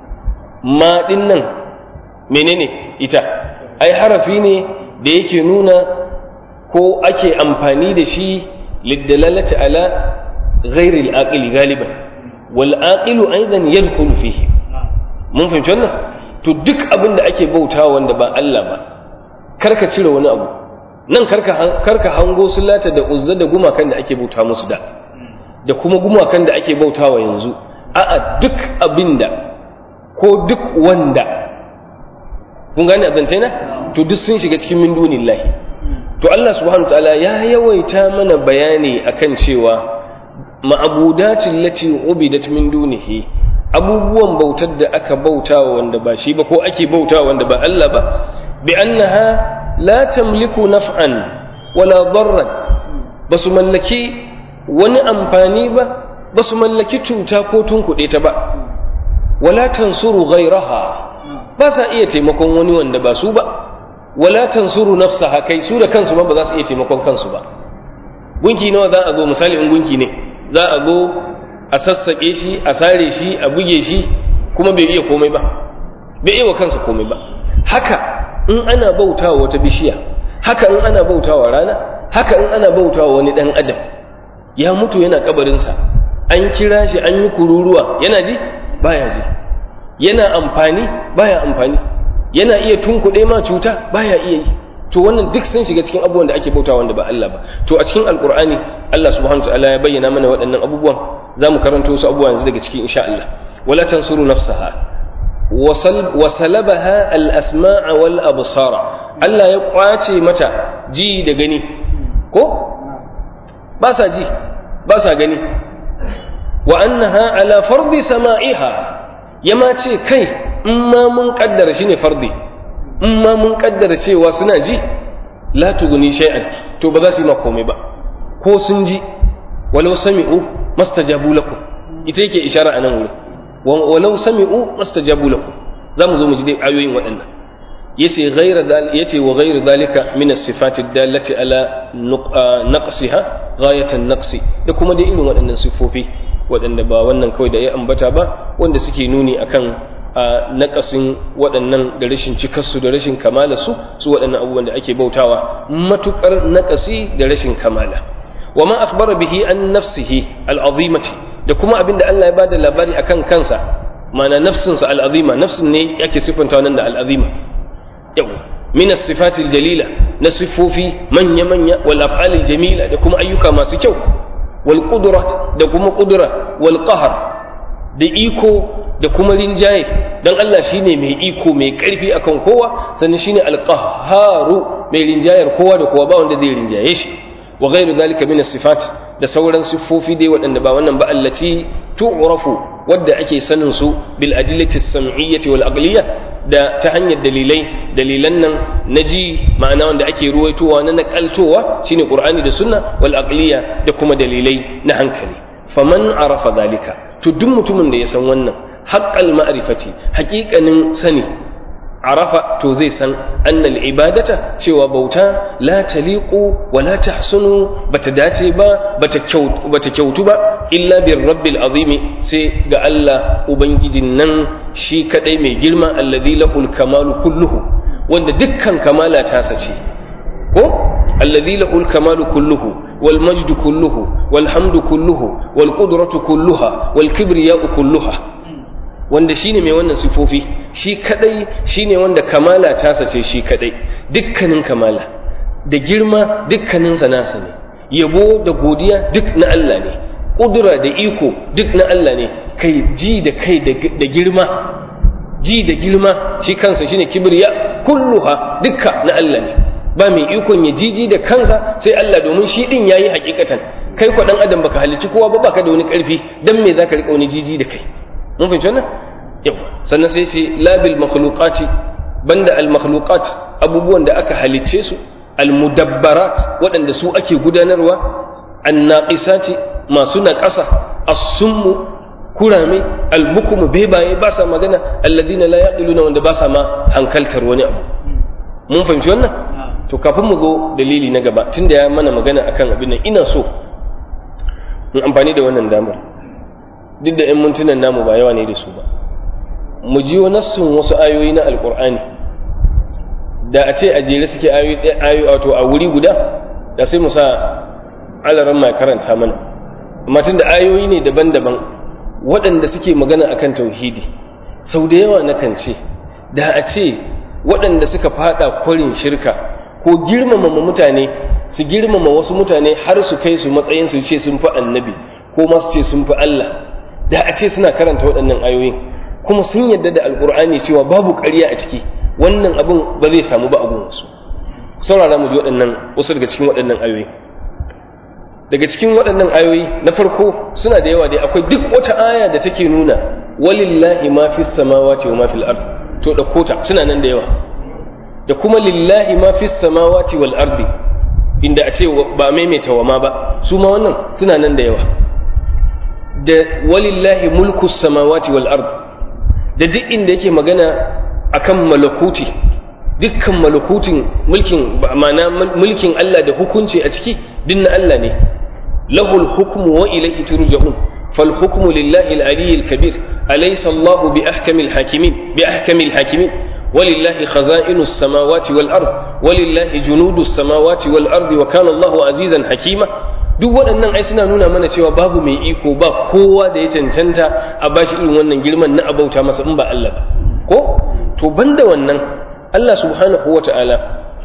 ma din nan menene ita ai harafi ne da yake nuna ko ake amfani da shi liddalalati ala ghairi al-aqili galiban wal aqilu aidan yadkhulu fihi mun fahimci wannan to duk abin da ake bautawa wanda ba Allah ba karka cire wani abu nan karka karka hango sulata da uzza da gumakan da ake bauta musu da da kuma gumakan da ake bautawa yanzu a'a duk abinda ko duk wanda kun gane azance na to duk sun shiga cikin min dunillahi to Allah subhanahu ta'ala ya yawaita mana bayani akan cewa ma'abudatin lati ubidat min dunihi abubuwan bautar da aka bautawa wanda ba shi ba ko ake bautawa wanda ba Allah ba bi annaha la tamliku naf'an wala darran basu mallaki wani amfani ba basu mallaki cuta ko tunkuɗe ta ba wala tansuru ghayraha ba sa iya taimakon wani wanda ba su ba wala tansuru nafsaha kai su da kansu ma ba za su iya taimakon kansu ba gunki nawa za a zo misali in gunki ne za a zo a sassaƙe shi a sare shi a buge shi kuma bai iya komai ba bai iya wa kansa komai ba haka in ana bautawa wata bishiya haka in ana bautawa rana haka in ana bautawa wani dan adam ya mutu yana kabarinsa an kira shi an yi kururuwa yana ji baya ji yana amfani baya amfani yana iya tunkuɗe ma cuta baya iya yi to wannan duk sun shiga cikin abubuwan da ake bauta wanda ba Allah ba to a cikin alkur'ani Allah subhanahu ta'ala ya bayyana mana waɗannan abubuwan za mu karanto wasu abubuwa yanzu daga cikin insha Allah wala tansuru nafsaha wa salabaha al asma'a wal absara Allah ya kwace mata ji da gani ko ba sa ji ba sa gani wa annaha ala fardi sama'iha yama ce kai in ma mun kaddara shine fardi in ma mun kaddara cewa suna ji la tuguni shay'an to ba za su yi ma komai ba ko sun ji walau sami'u mastajabu lakum ita yake ishara a nan wuri walau sami'u mastajabu lakum za mu zo mu ji dai ayoyin waɗannan yace ghayra yace wa ghayru dalika min as-sifati dallati ala naqsiha ghayatan naqsi da kuma dai irin waɗannan sifofi waɗanda ba wannan kawai da ya ambata ba wanda suke nuni akan a naƙasin waɗannan da rashin cikarsu da rashin kamala su su waɗannan abubuwan da ake bautawa matuƙar naƙasi da rashin kamala wa ma akhbara bihi an nafsihi al'azimati da kuma abin da Allah ya bada labari akan kansa mana nafsinsa al'azima nafsin ne yake siffanta nan da al'azima yau min as-sifati jalila na sifofi manya manya wal af'al jamila da kuma ayyuka masu kyau wal qudrat da kuma qudra wal qahr da iko da kuma rinjaye dan Allah shine mai iko mai karfi akan kowa sannan shine alqahharu mai rinjayar kowa da kowa ba wanda zai rinjaye shi wa ghairu zalika min sifat da sauran siffofi dai waɗanda ba wannan ba allati tu'rafu wadda ake sanin su bil adillati sam'iyyati wal aqliyya da ta hanyar dalilai dalilan nan naji ma'ana wanda ake ruwaitowa na nakaltowa shine qur'ani da sunna wal aqliyya da kuma dalilai na hankali faman arafa zalika to duk mutumin da ya san wannan haƙƙal ma'rifati haƙiƙanin sani arafa to zai san annal ibadata cewa bauta la taliqu wa la tahsunu bata dace ba bata kyautu bata kyautu ba illa bir rabbil azim sai ga Allah ubangijin nan shi kadai mai girma alladhi lahul kamalu kulluhu wanda dukkan kamala ta sace ko alladhi lahul kamalu kulluhu والمجد كله والحمد كله والقدرة كلها والكبرياء كلها wanda shine mai wannan sifofi shi kadai shine wanda kamala ta sace shi kadai dukkanin kamala da girma dukkanin sa nasa ne yabo da godiya duk na Allah ne kudura da iko duk na Allah ne kai ji da kai da girma ji da girma shi kansa shine kibriya kulluha dukka na Allah ne ba mai ikon ya jiji da kansa sai Allah domin shi din yayi hakikatan kai ko dan adam baka halicci kowa ba baka da wani karfi dan me zaka rika wani jiji da kai mun fahimci wannan yau sannan sai ce labil makhluqati banda al makhluqat abubuwan da aka halicce su al mudabbarat waɗanda su ake gudanarwa an naqisati masu naƙasa as-summu kurame al-bukmu bebaye ba sa magana alladina la yaqiluna wanda ba sa ma hankaltar wani abu mun fahimci wannan to kafin mu go dalili na gaba tunda ya mana magana akan abin nan ina so in amfani da wannan damar duk da 'yan mintunan namu ba yawa ne da su ba mu ji nassun wasu ayoyi na alkur'ani da a ce a jere suke ayoyi wato a wuri guda da sai mu sa alaran mai karanta mana amma tun da ayoyi ne daban-daban waɗanda suke magana akan tauhidi sau da yawa na kan ce da a ce waɗanda suka fada kwarin shirka ko girmama mutane su girmama wasu mutane har su kai su matsayin su ce sun fi annabi ko ma su ce sun fi Allah da a ce suna karanta waɗannan ayoyin kuma sun yadda da alkur'ani cewa babu ƙarya a ciki wannan abin ba zai samu ba abun wasu saurara mu ji waɗannan wasu daga cikin waɗannan ayoyi daga cikin waɗannan ayoyi na farko suna da yawa dai akwai duk wata aya da take nuna walillahi ma fis samawati wa ma fil ard to da kota suna nan da yawa da kuma lillahi ma fis samawati wal ardi inda a ce ba maimaita wa ma ba su ma wannan suna nan da yawa da walillahi mulku samawati wal ard da duk inda yake magana akan malakuti dukkan malakutin mulkin ma'ana mulkin Allah da hukunci a ciki din na Allah ne lahul hukmu wa ilayhi turja'un fal hukmu lillahi al-ali al-kabir alaysa Allah bi ahkamil hakimin bi ahkamil hakimin ولله خزائن السماوات والأرض ولله جنود السماوات والأرض وكان الله عزيزا حكيما duk waɗannan ai suna nuna mana cewa babu mai iko ba kowa da ya cancanta a bashi irin wannan girman na abauta masa in ba Allah ba ko to banda wannan Allah subhanahu wa ta'ala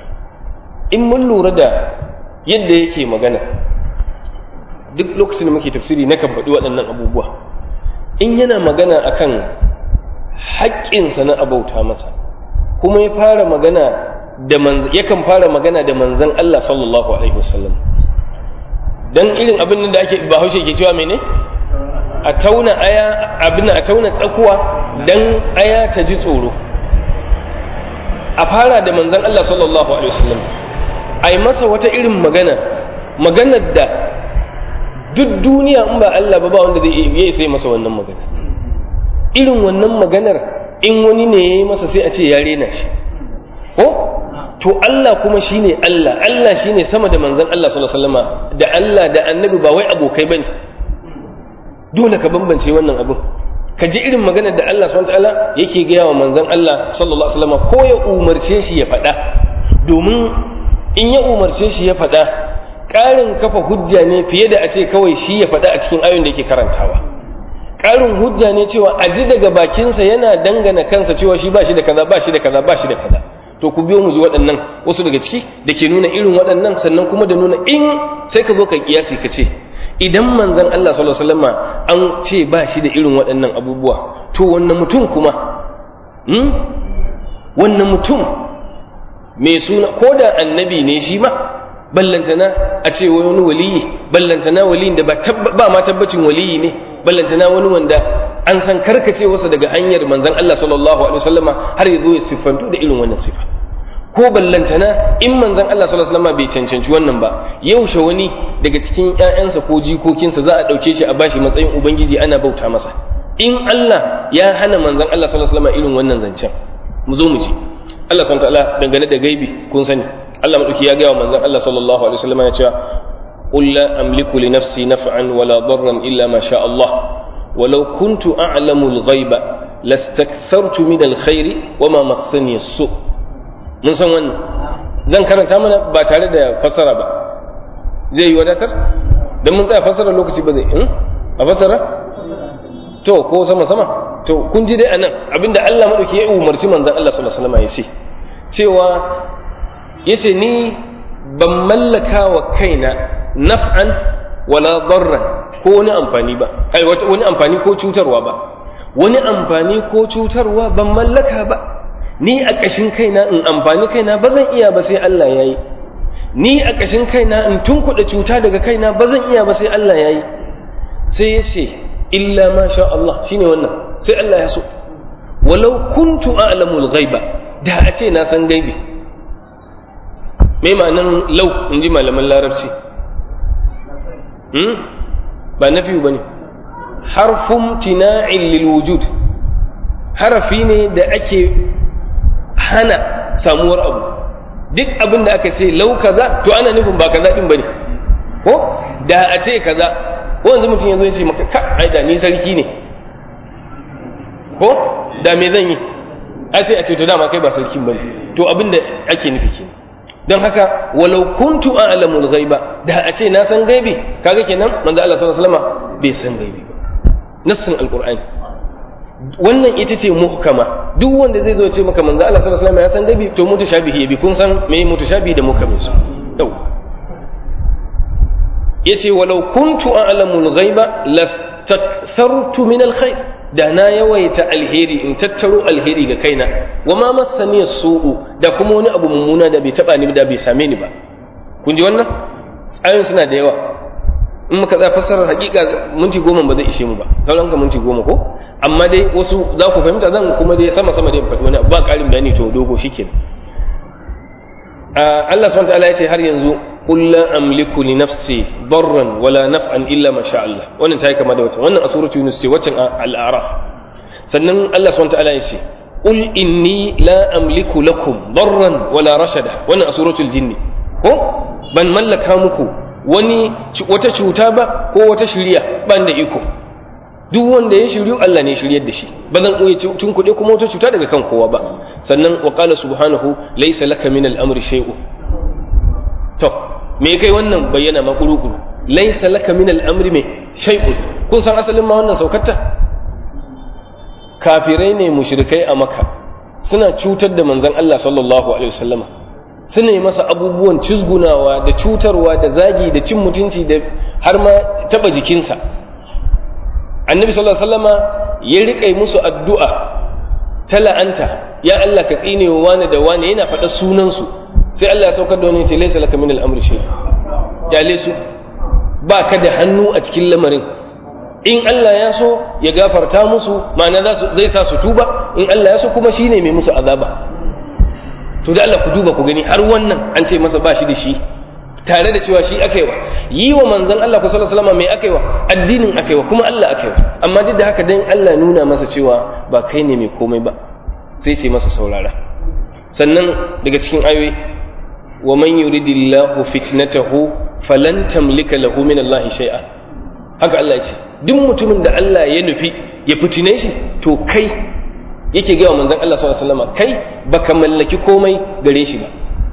in mun lura da yadda yake magana duk lokacin da muke tafsiri na kan faɗi waɗannan abubuwa in yana magana akan haƙƙinsa na abauta masa kuma ya fara magana da yakan fara magana da manzon Allah sallallahu alaihi wasallam dan irin abin da ake bahaushe ke cewa mene a tauna aya abin a tauna tsakuwa dan aya ta ji tsoro a fara da manzon Allah sallallahu alaihi wasallam ai masa wata irin magana maganar da duk duniya in ba Allah ba ba wanda zai iya sai masa wannan magana irin wannan maganar in wani ne ya yi masa sai a ce ya rena shi ko to Allah kuma shine Allah Allah shine sama da manzon Allah sallallahu alaihi wasallam da Allah da annabi ba wai abokai bane dole ka bambance wannan abin ka ji irin maganar da Allah subhanahu wataala yake gaya wa manzon Allah sallallahu alaihi wasallam ko ya umarce shi ya faɗa domin in ya umarce shi ya faɗa ƙarin kafa hujja ne fiye da a ce kawai shi ya faɗa a cikin ayoyin da yake karantawa ƙarin hujja ne cewa a ji daga bakinsa yana dangana kansa cewa shi ba shi da kaza ba shi da kaza ba shi da kaza to ku biyo mu ji waɗannan wasu daga ciki da ke nuna irin waɗannan sannan kuma da nuna in sai ka zo ka kiyasi ka ce idan manzon Allah sallallahu alaihi wasallam an ce ba shi da irin waɗannan abubuwa to wannan mutum kuma hmm? wannan mutum mai suna ko da annabi ne shi ma ballantana a ce wani waliyi ballantana waliyin da ba ma tabbacin waliyi ne ballantana wani wanda an san karkace wasa daga hanyar manzon Allah sallallahu alaihi wasallama har ya zo ya siffanto da irin wannan sifa ko ballantana in manzon Allah sallallahu alaihi wasallama bai cancanci wannan ba yaushe wani daga cikin ƴaƴansa ko jikokinsa za a ɗauke shi a bashi matsayin ubangiji ana bauta masa in Allah ya hana manzon Allah sallallahu alaihi wasallama irin wannan zancen mu zo mu ji Allah subhanahu wa ta'ala dangane da gaibi kun sani Allah madauki ya gaya wa manzon Allah sallallahu alaihi wasallama ya ce قل لا أملك لنفسي نفعا ولا ضرا إلا ما شاء الله ولو كنت أعلم الغيب لاستكثرت من الخير وما مسني السوء mun san wannan zan karanta mana ba tare da fassara ba zai yi wadatar don mun tsaya fassara lokaci ba zai in a fassara to ko sama sama to kun ji dai anan abinda Allah madauki ya umarci manzon Allah sallallahu alaihi wasallam ya ce cewa yace ni ban mallaka wa kaina naf'an wala darran ko wani amfani ba ai wani amfani ko cutarwa ba wani amfani ko cutarwa ban mallaka ba ni a ƙashin kaina in amfani kaina ba zan iya ba sai Allah ya yi ni a ƙashin kaina in tunkuɗa cuta daga kaina ba zan iya ba sai Allah ya yi sai ya ce illa ma sha Allah shine wannan sai Allah ya so walau kuntu a'lamul ghaiba da a ce na san gaibi me ma'anan lau in ji malaman larabci hmm? ba na fiye ba ne harfun tina'in lil wujud harafi ne da ake hana samuwar abu duk abin da aka ce lau kaza to ana nufin ba kaza din bane ko da a ce kaza ko yanzu mutum yanzu ya ce maka ka ai da ni sarki ne ko da me zan yi a sai a ce to dama kai ba sarkin bane to abin da ake nufi kenan don haka walau kuntu a'lamul ghaiba da a ce na san gaibi kaga kenan manzo Allah sallallahu alaihi wasallam bai san gaibi ba nassin alqur'ani wannan ita ce muhkama duk wanda zai zo ce maka manzo Allah sallallahu alaihi wasallam ya san gaibi to mutashabihi bi kun san me mutashabihi da muhkamin su yau yace walau kuntu a'lamul ghaiba lastakthartu min alkhair da na yawaita alheri in tattaro alheri ga kaina wa ma massani su'u da kuma wani abu mummuna da bai taba ni da bai same ni ba kun ji wannan tsayin suna da yawa in muka tsaya fassarar hakika minti goma ba zai ishe mu ba sauran ka minti goma ko amma dai wasu za ku fahimta zan kuma dai sama sama dai faɗi wani abu ba ƙarin bayani to dogo shikenan Allah subhanahu wa ta'ala ya ce har yanzu qul la amliku li nafsi darran wala naf'an illa ma sha Allah wannan tayi kama da wata wannan a suratu yunus ce waccan al-a'raf sannan Allah subhanahu wa ta'ala ya ce qul inni la amliku lakum darran wala rashada wannan a suratul jinni ko ban mallaka muku wani wata cuta ba ko wata shiriya ban da iko duk wanda ya shiryu Allah ne shiryar da shi ba zan koyi tun kuɗe kuma wata cuta daga kan kowa ba sannan wa qala subhanahu laysa laka min al-amri shay'un to me kai wannan bayyana ma kurukuru laysa laka min al-amri me shay'un kun san asalin ma wannan saukarta kafirai ne mushrikai a makka suna cutar da manzon Allah sallallahu alaihi wasallama suna yi masa abubuwan cizgunawa da cutarwa da zagi da cin mutunci da har ma taba jikinsa annabi sallallahu alaihi wasallama ya riƙa musu addu'a ta la'anta ya Allah ka tsine wa wani da wani yana faɗa sunansu sai Allah ya saukar da wani ce laisa laka min al-amri shay jale su ba ka da hannu a cikin lamarin in Allah ya so ya gafarta musu ma'ana zai sa su tuba in Allah ya so kuma shine mai musu azaba to da Allah ku duba ku gani har wannan an ce masa ba shi da shi tare da cewa shi aka yi wa yi wa manzon Allah ku sallallahu alaihi wasallam mai aka yi wa addinin aka yi wa kuma Allah aka yi wa amma duk da haka dan Allah nuna masa cewa ba kai ne mai komai ba sai ce masa saurara sannan daga cikin ayoyi wa man yuridillahu fitnatahu falan tamlika lahu min Allah shay'a haka Allah ya ce duk mutumin da Allah ya nufi ya fitine shi to kai yake ga manzon Allah sallallahu alaihi wasallam kai baka mallaki komai gare shi ba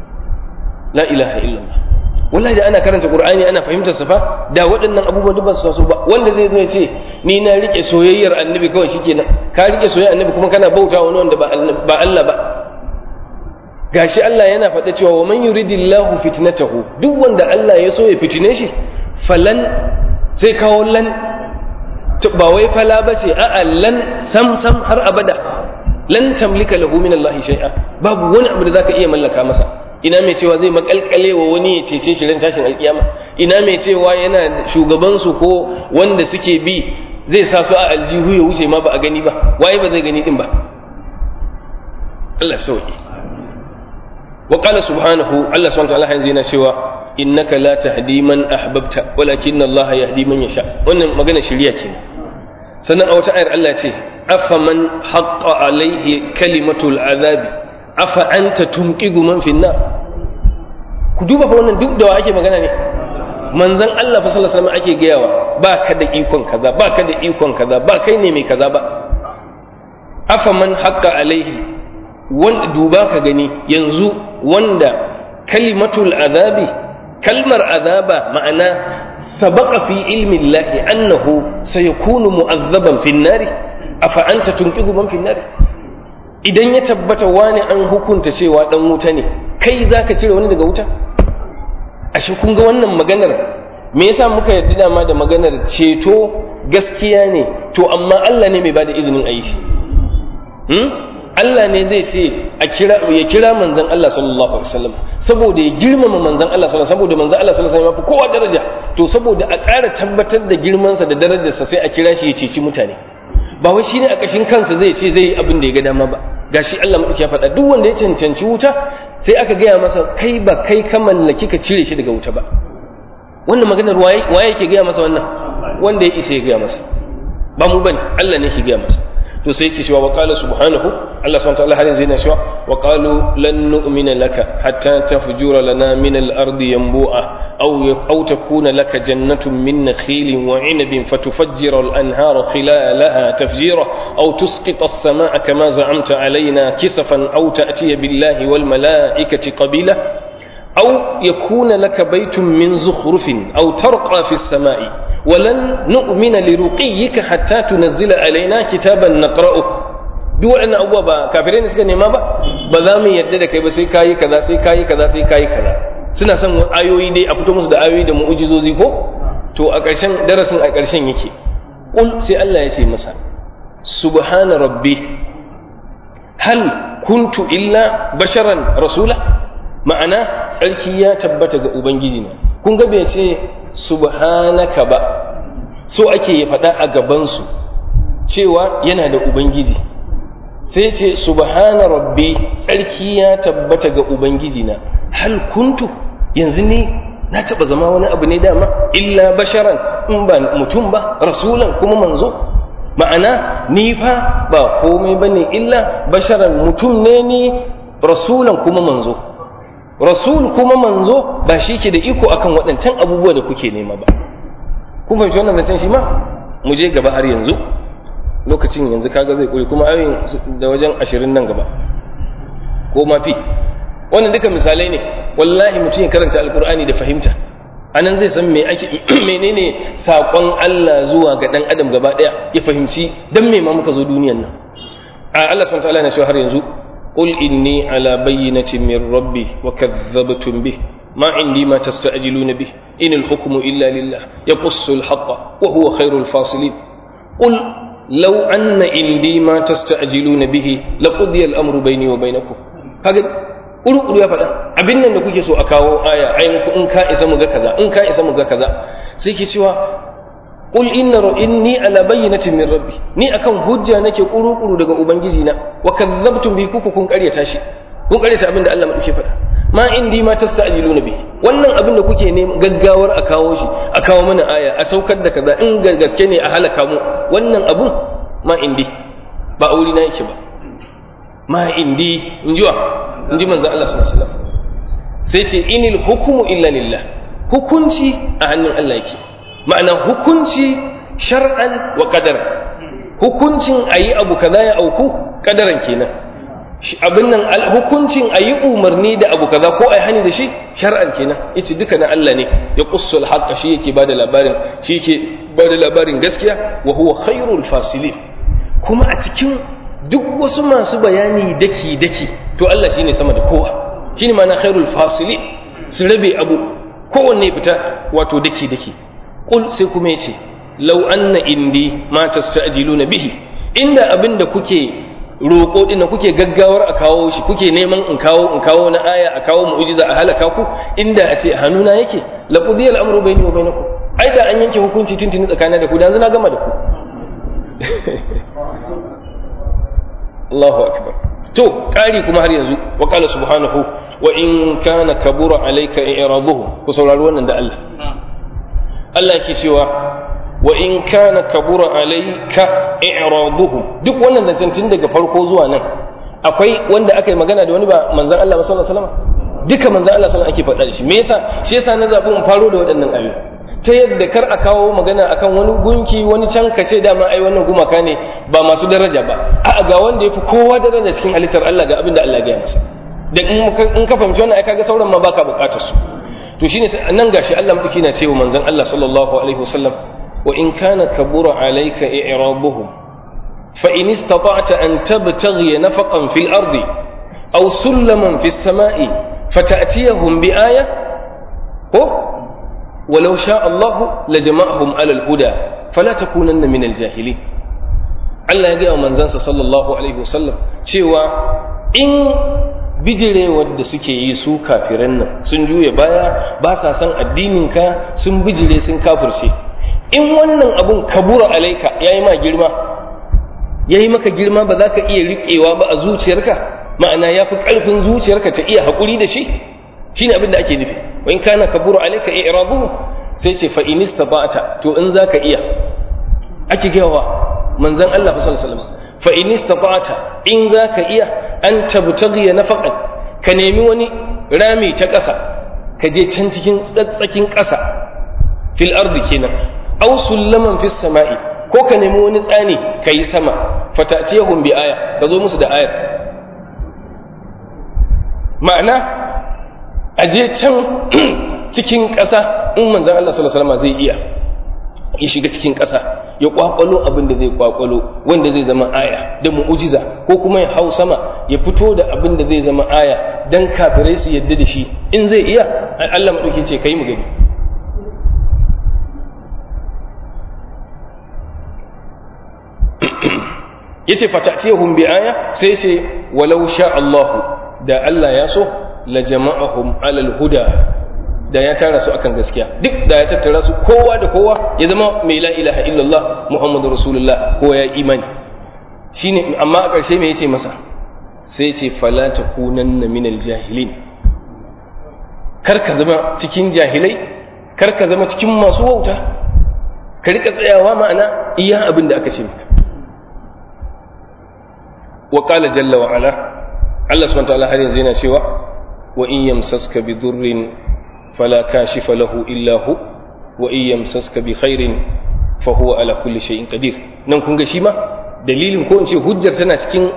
la ilaha illallah wallahi da ana karanta qur'ani ana fahimtar sa fa da waɗannan abubuwan duk ba su taso ba wanda zai zo ya ce ni na rike soyayyar annabi kawai shikenan ka rike soyayyar annabi kuma kana bauta wani wanda ba Allah ba gashi Allah yana faɗa cewa wa man yuridillahu fitnatahu duk wanda Allah ya so ya fitine shi falan sai kawo lan ba wai fala bace a'a lan sam sam har abada lan tamlika lahu min Allah shay'a babu wani abu da zaka iya mallaka masa ina mai cewa zai makalkale wa wani ya cece shi ran tashin alkiyama ina mai cewa yana shugaban su ko wanda suke bi zai sa su a aljihu ya wuce ma ba a gani ba waye ba zai gani din ba Allah sauki wa qala subhanahu Allah subhanahu wa ta'ala yanzu yana cewa innaka la tahdi man ahbabta walakinna Allah yahdi man yasha wannan magana shiriya ce sannan a wata ayar Allah ce afaman haqqa alaihi kalimatul azabi afa anta tunqigu man fi nar ku duba fa wannan duk da wa ake magana ne manzon Allah fa sallallahu alaihi wasallam ake gayawa ba ka da ikon kaza ba ka da ikon kaza ba kai ne mai kaza ba afa man haqqa alaihi wanda duba ka gani yanzu wanda kalimatul azabi kalmar azaba ma'ana sabaqa fi ilmi Allah annahu sayakunu mu'azzaban fi an-nari afa anta tunqidu man fi an-nari idan ya tabbata wani an hukunta cewa dan wuta ne kai za ka cire wani daga wuta ashe kun ga wannan maganar me yasa muka yarda dama da maganar ceto gaskiya ne to amma Allah ne mai bada izinin a yi shi Allah ne zai ce a kira ya kira manzon Allah sallallahu alaihi wasallam saboda ya girmama manzon Allah sallallahu saboda manzon Allah sallallahu alaihi wasallam kowa daraja to saboda a ƙara tabbatar da girmansa da darajarsa sai a kira shi ya ceci mutane ba wai shine a ƙashin kansa zai ce zai yi abin da ya ga dama ba gashi Allah madauki ya faɗa duk wanda ya cancanci wuta sai aka gaya masa kai ba kai ka mallaki ka cire shi daga wuta ba wannan maganar waye waye yake gaya masa wannan wanda ya isa ya gaya masa ba mu bane Allah ne ke gaya masa to sai yake cewa wa qala subhanahu Allah subhanahu wa ta'ala har yanzu yana cewa wa qalu lan nu'mina laka hatta tafjura lana min al-ardi yanbu'a aw aw takuna laka jannatun min nakhilin wa 'inabin fatufajjira al-anhara khilalaha tafjira aw tusqita as-samaa'a kama za'amta 'alaina kisafan aw ta'tiya billahi wal mala'ikati qabila aw yakuna laka baytun min zukhrufin aw tarqa fi as-samaa'i ولن نؤمن لرقيك حتى تنزل علينا كتابا نقرأه duk waɗannan abubuwa ba kafirai ne suka nema ba ba za mu yadda da kai ba sai kayi kaza sai kayi kaza sai kayi kaza suna son ayoyi dai a fito musu da ayoyi da mu'ujizozi ko to a ƙarshen darasin a ƙarshen yake qul sai Allah ya ce masa subhana rabbi hal kuntu illa basharan rasula ma'ana tsarki ya tabbata ga ubangiji na kun ga bai ce subhanaka ba so ake ya faɗa a gabansu cewa yana da ubangiji sai ce subhana rabbi tsarki ya tabbata ga ubangiji na hal kuntu yanzu ne na taɓa zama wani abu ne dama illa basharan in ba mutum ba rasulan kuma manzo ma'ana ni fa ba komai bane illa basharan mutum ne ni rasulan kuma manzo rasul kuma manzo ba shi ke da iko akan waɗancan abubuwa da kuke nema ba kun fahimci wannan zancen shi ma mu je gaba har yanzu lokacin yanzu kaga zai kure kuma ayoyin da wajen ashirin nan gaba ko ma fi wannan duka misalai ne wallahi mutum ya karanta alkur'ani da fahimta anan zai san me ake menene sakon Allah zuwa ga dan adam gaba daya ya fahimci dan me ma muka zo duniyan nan a Allah subhanahu wa ta'ala na shi har yanzu قل إني على بينة من ربي وكذبتم به ما عندي ما تستعجلون به إن الحكم إلا لله يقص الحق وهو خير الفاصلين قل لو أن عندي ما تستعجلون به لقضي الأمر بيني وبينكم هذا قلوا قلوا يا فدا abin nan da kuke so a kawo aya ai in ka isa mu ga kaza in ka isa mu ga kaza sai ke cewa qul inna inni ala bayyinatin min rabbi ni akan hujja nake kuru-kuru daga ubangiji na wa kadzabtum bi kuku kun karyata shi kun karyata abin da Allah madauke faɗa ma indi ma tasajiluna bi wannan abin da kuke ne gaggawar a kawo shi a kawo mana aya a saukar da kaza in gaske ne a halaka mu wannan abun ma indi ba auri na yake ba ma indi in jiwa in ji manzon Allah sallallahu alaihi wasallam sai ce inil hukmu illa lillah hukunci a hannun Allah yake ma'ana hukunci shar'an wa qadar hukuncin ayi abu kaza ya auku kadaran kenan abin nan hukuncin ayi umarni da abu kaza ko ayi hani da shi shar'an kenan yace duka na Allah ne ya qussul haqqa shi yake bada labarin shi yake bada labarin gaskiya wa huwa khairul fasilin kuma a cikin duk wasu masu bayani daki daki to Allah shine sama da kowa shine ma'ana khairul fasilin su rabe abu kowanne fita wato daki daki Kul sai kuma yace law anna indi ma tasta'jiluna bihi inda abinda kuke roƙo din kuke gaggawar a kawo shi kuke neman in kawo in kawo na aya a kawo mu'jiza a halaka ku inda a ce hannuna yake la qudiya al-amru bayni wa bainakum ai da an yanke hukunci tuntuni tsakanin da ku dan na gama da ku Allahu akbar to ƙari kuma har yanzu wa qala subhanahu wa in kana kabura alayka i'raduhu ku saurari wannan da Allah Allah yake cewa wa in kana kabura alayka i'raduhum duk wannan zancen tun daga farko zuwa nan akwai wanda aka yi magana da wani ba manzon Allah sallallahu alaihi wasallam duka manzon Allah sallallahu ake faɗa da shi me yasa shi yasa na zabi in faro da waɗannan ayoyi ta yadda kar a kawo magana akan wani gunki wani can kace dama ai wannan gumaka ne ba masu daraja ba a'a ga wanda yafi kowa daraja cikin halittar Allah ga abin da Allah ya gaya masa da in ka fahimci wannan ai kaga sauran ma baka bukatar su to shine nan gashi Allah madauki na cewa manzon Allah sallallahu alaihi wasallam wa in kana kabura alayka i'rabuhum fa in istata'ta an tabtaghi nafaqan fil ardi aw sulaman fis sama'i fata'tiyahum bi aya ko ولو شاء الله لجمعهم على الهدى فلا تكونن من الجاهلين Allah ya gaya wa manzansa sallallahu alaihi wasallam cewa in bijirewar da suke yi su kafiran nan sun juya baya ba sa san addininka sun bijire sun kafirce in wannan abun kabura alaika ya yi ma girma ya yi maka girma ba za ka iya riƙewa ba a zuciyarka ma'ana ya fi ƙarfin zuciyarka ta iya haƙuri da shi shine abin da ake nufi wa in kana kabura alaika i'raduhu sai ce fa in istata'ta to in zaka iya ake gawa manzon Allah fa sallallahu alaihi wasallam fa in istata'ta in zaka iya an tabtaghi nafaqan ka nemi wani rami ta ƙasa ka je can cikin tsatsakin ƙasa fil ardi kenan aw sullaman fis sama'i ko ka nemi wani tsani ka yi sama fatatiyahum bi aya ka zo musu da ayar ma'ana a je can cikin ƙasa in manzon Allah sallallahu alaihi wasallam zai iya ya shiga cikin ƙasa ya kwakwalo abin da zai kwakwalo wanda zai zama aya da mu'ujiza ko kuma ya hau sama ya fito da abin da zai zama aya dan kafirai su yadda da shi in zai iya Allah madauki ce kai mu gani yace fatatihum bi aya sai ce walau sha Allah da Allah ya so la jama'ahum alal huda da ya tara su akan gaskiya duk da ya tattara su kowa da kowa ya zama mai la ilaha illallah muhammadu rasulullah ko ya imani shine amma a ƙarshe me yace masa sai ce fala takunanna minal jahilin kar ka zama cikin jahilai kar ka zama cikin masu wauta ka rika tsayawa ma'ana iya abin da aka ce maka wa qala jalla wa ala Allah subhanahu wa ta'ala har yanzu yana cewa wa in yamsaska bi durrin فلا كاشف له إلا هو وإن يمسسك بخير فهو على كل شيء قدير nan kun ga shi ma dalilin ko in ce hujjar tana cikin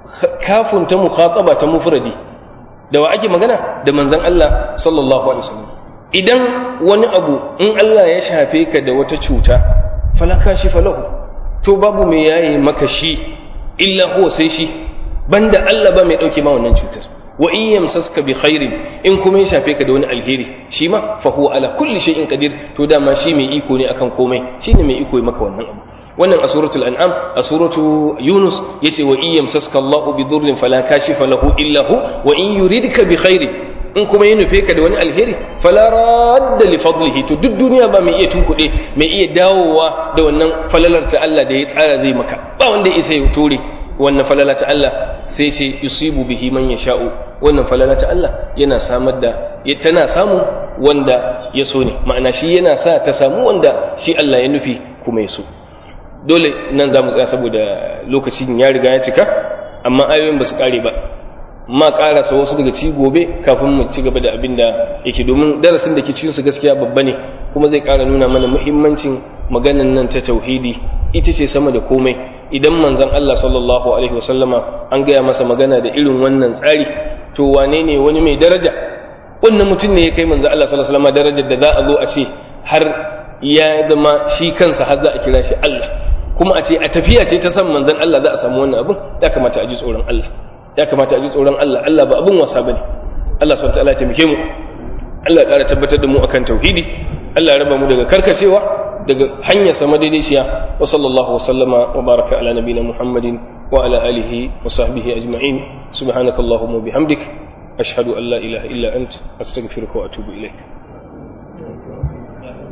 kafin ta mukhataba ta mufradi da wa ake magana da manzon Allah sallallahu alaihi wasallam idan wani abu in Allah ya shafe ka da wata cuta fala kashifa lahu to babu mai yaye maka shi illa huwa sai shi banda Allah ba mai dauke ma wannan cutar wa in yamsaska bi khairin in kuma ya shafe ka da wani alheri shi ma fa huwa ala kulli shay'in qadir to dama shi mai iko ne akan komai shine mai iko maka wannan abu wannan a suratul an'am a suratu yunus yace wa in yamsaska Allahu bi dhurrin fala kashifa lahu illa hu wa in yuridka bi khairin in kuma ya nufe ka da wani alheri fala radda li fadlihi to duk duniya ba mai iya tunkuɗe mai iya dawowa da wannan falalar ta Allah da ya tsara zai maka ba wanda ya isa ya tore wannan falala ta Allah sai ce yusibu bihi man yasha'u wannan falala ta Allah yana samar da ya tana samu wanda ya so ne ma'ana shi yana sa ta samu wanda shi Allah ya nufi kuma ya so dole nan za mu tsaya saboda lokacin ya riga ya cika amma ayoyin ba su kare ba ma karasa wasu daga ci gobe kafin mu ci gaba da abin da yake domin darasin da ke cikin su gaskiya babba ne kuma zai kara nuna mana muhimmancin maganan nan ta tauhidi ita ce sama da komai idan manzon Allah sallallahu alaihi wasallama an gaya masa magana da irin wannan tsari to wane ne wani mai daraja wannan mutum ne ya kai manzon Allah sallallahu alaihi wasallama darajar da za a zo a ce har ya zama shi kansa har za a kira shi Allah kuma a ce a tafiya ce ta san manzon Allah za a samu wannan abin ya kamata a ji tsoron Allah ya kamata a ji tsoron Allah Allah ba abin wasa bane Allah subhanahu wa ta'ala ya taimake mu Allah ya ƙara tabbatar da mu akan tauhidi Allah ya raba mu daga karkacewa daga hanyar sama daidaiciya wa sallallahu wasallama wa baraka ala nabina muhammadin wa ala alihi wa sahbihi ajma'in subhanakallahumma bihamdik ashhadu an la ilaha illa ant astaghfiruka wa atubu ilaik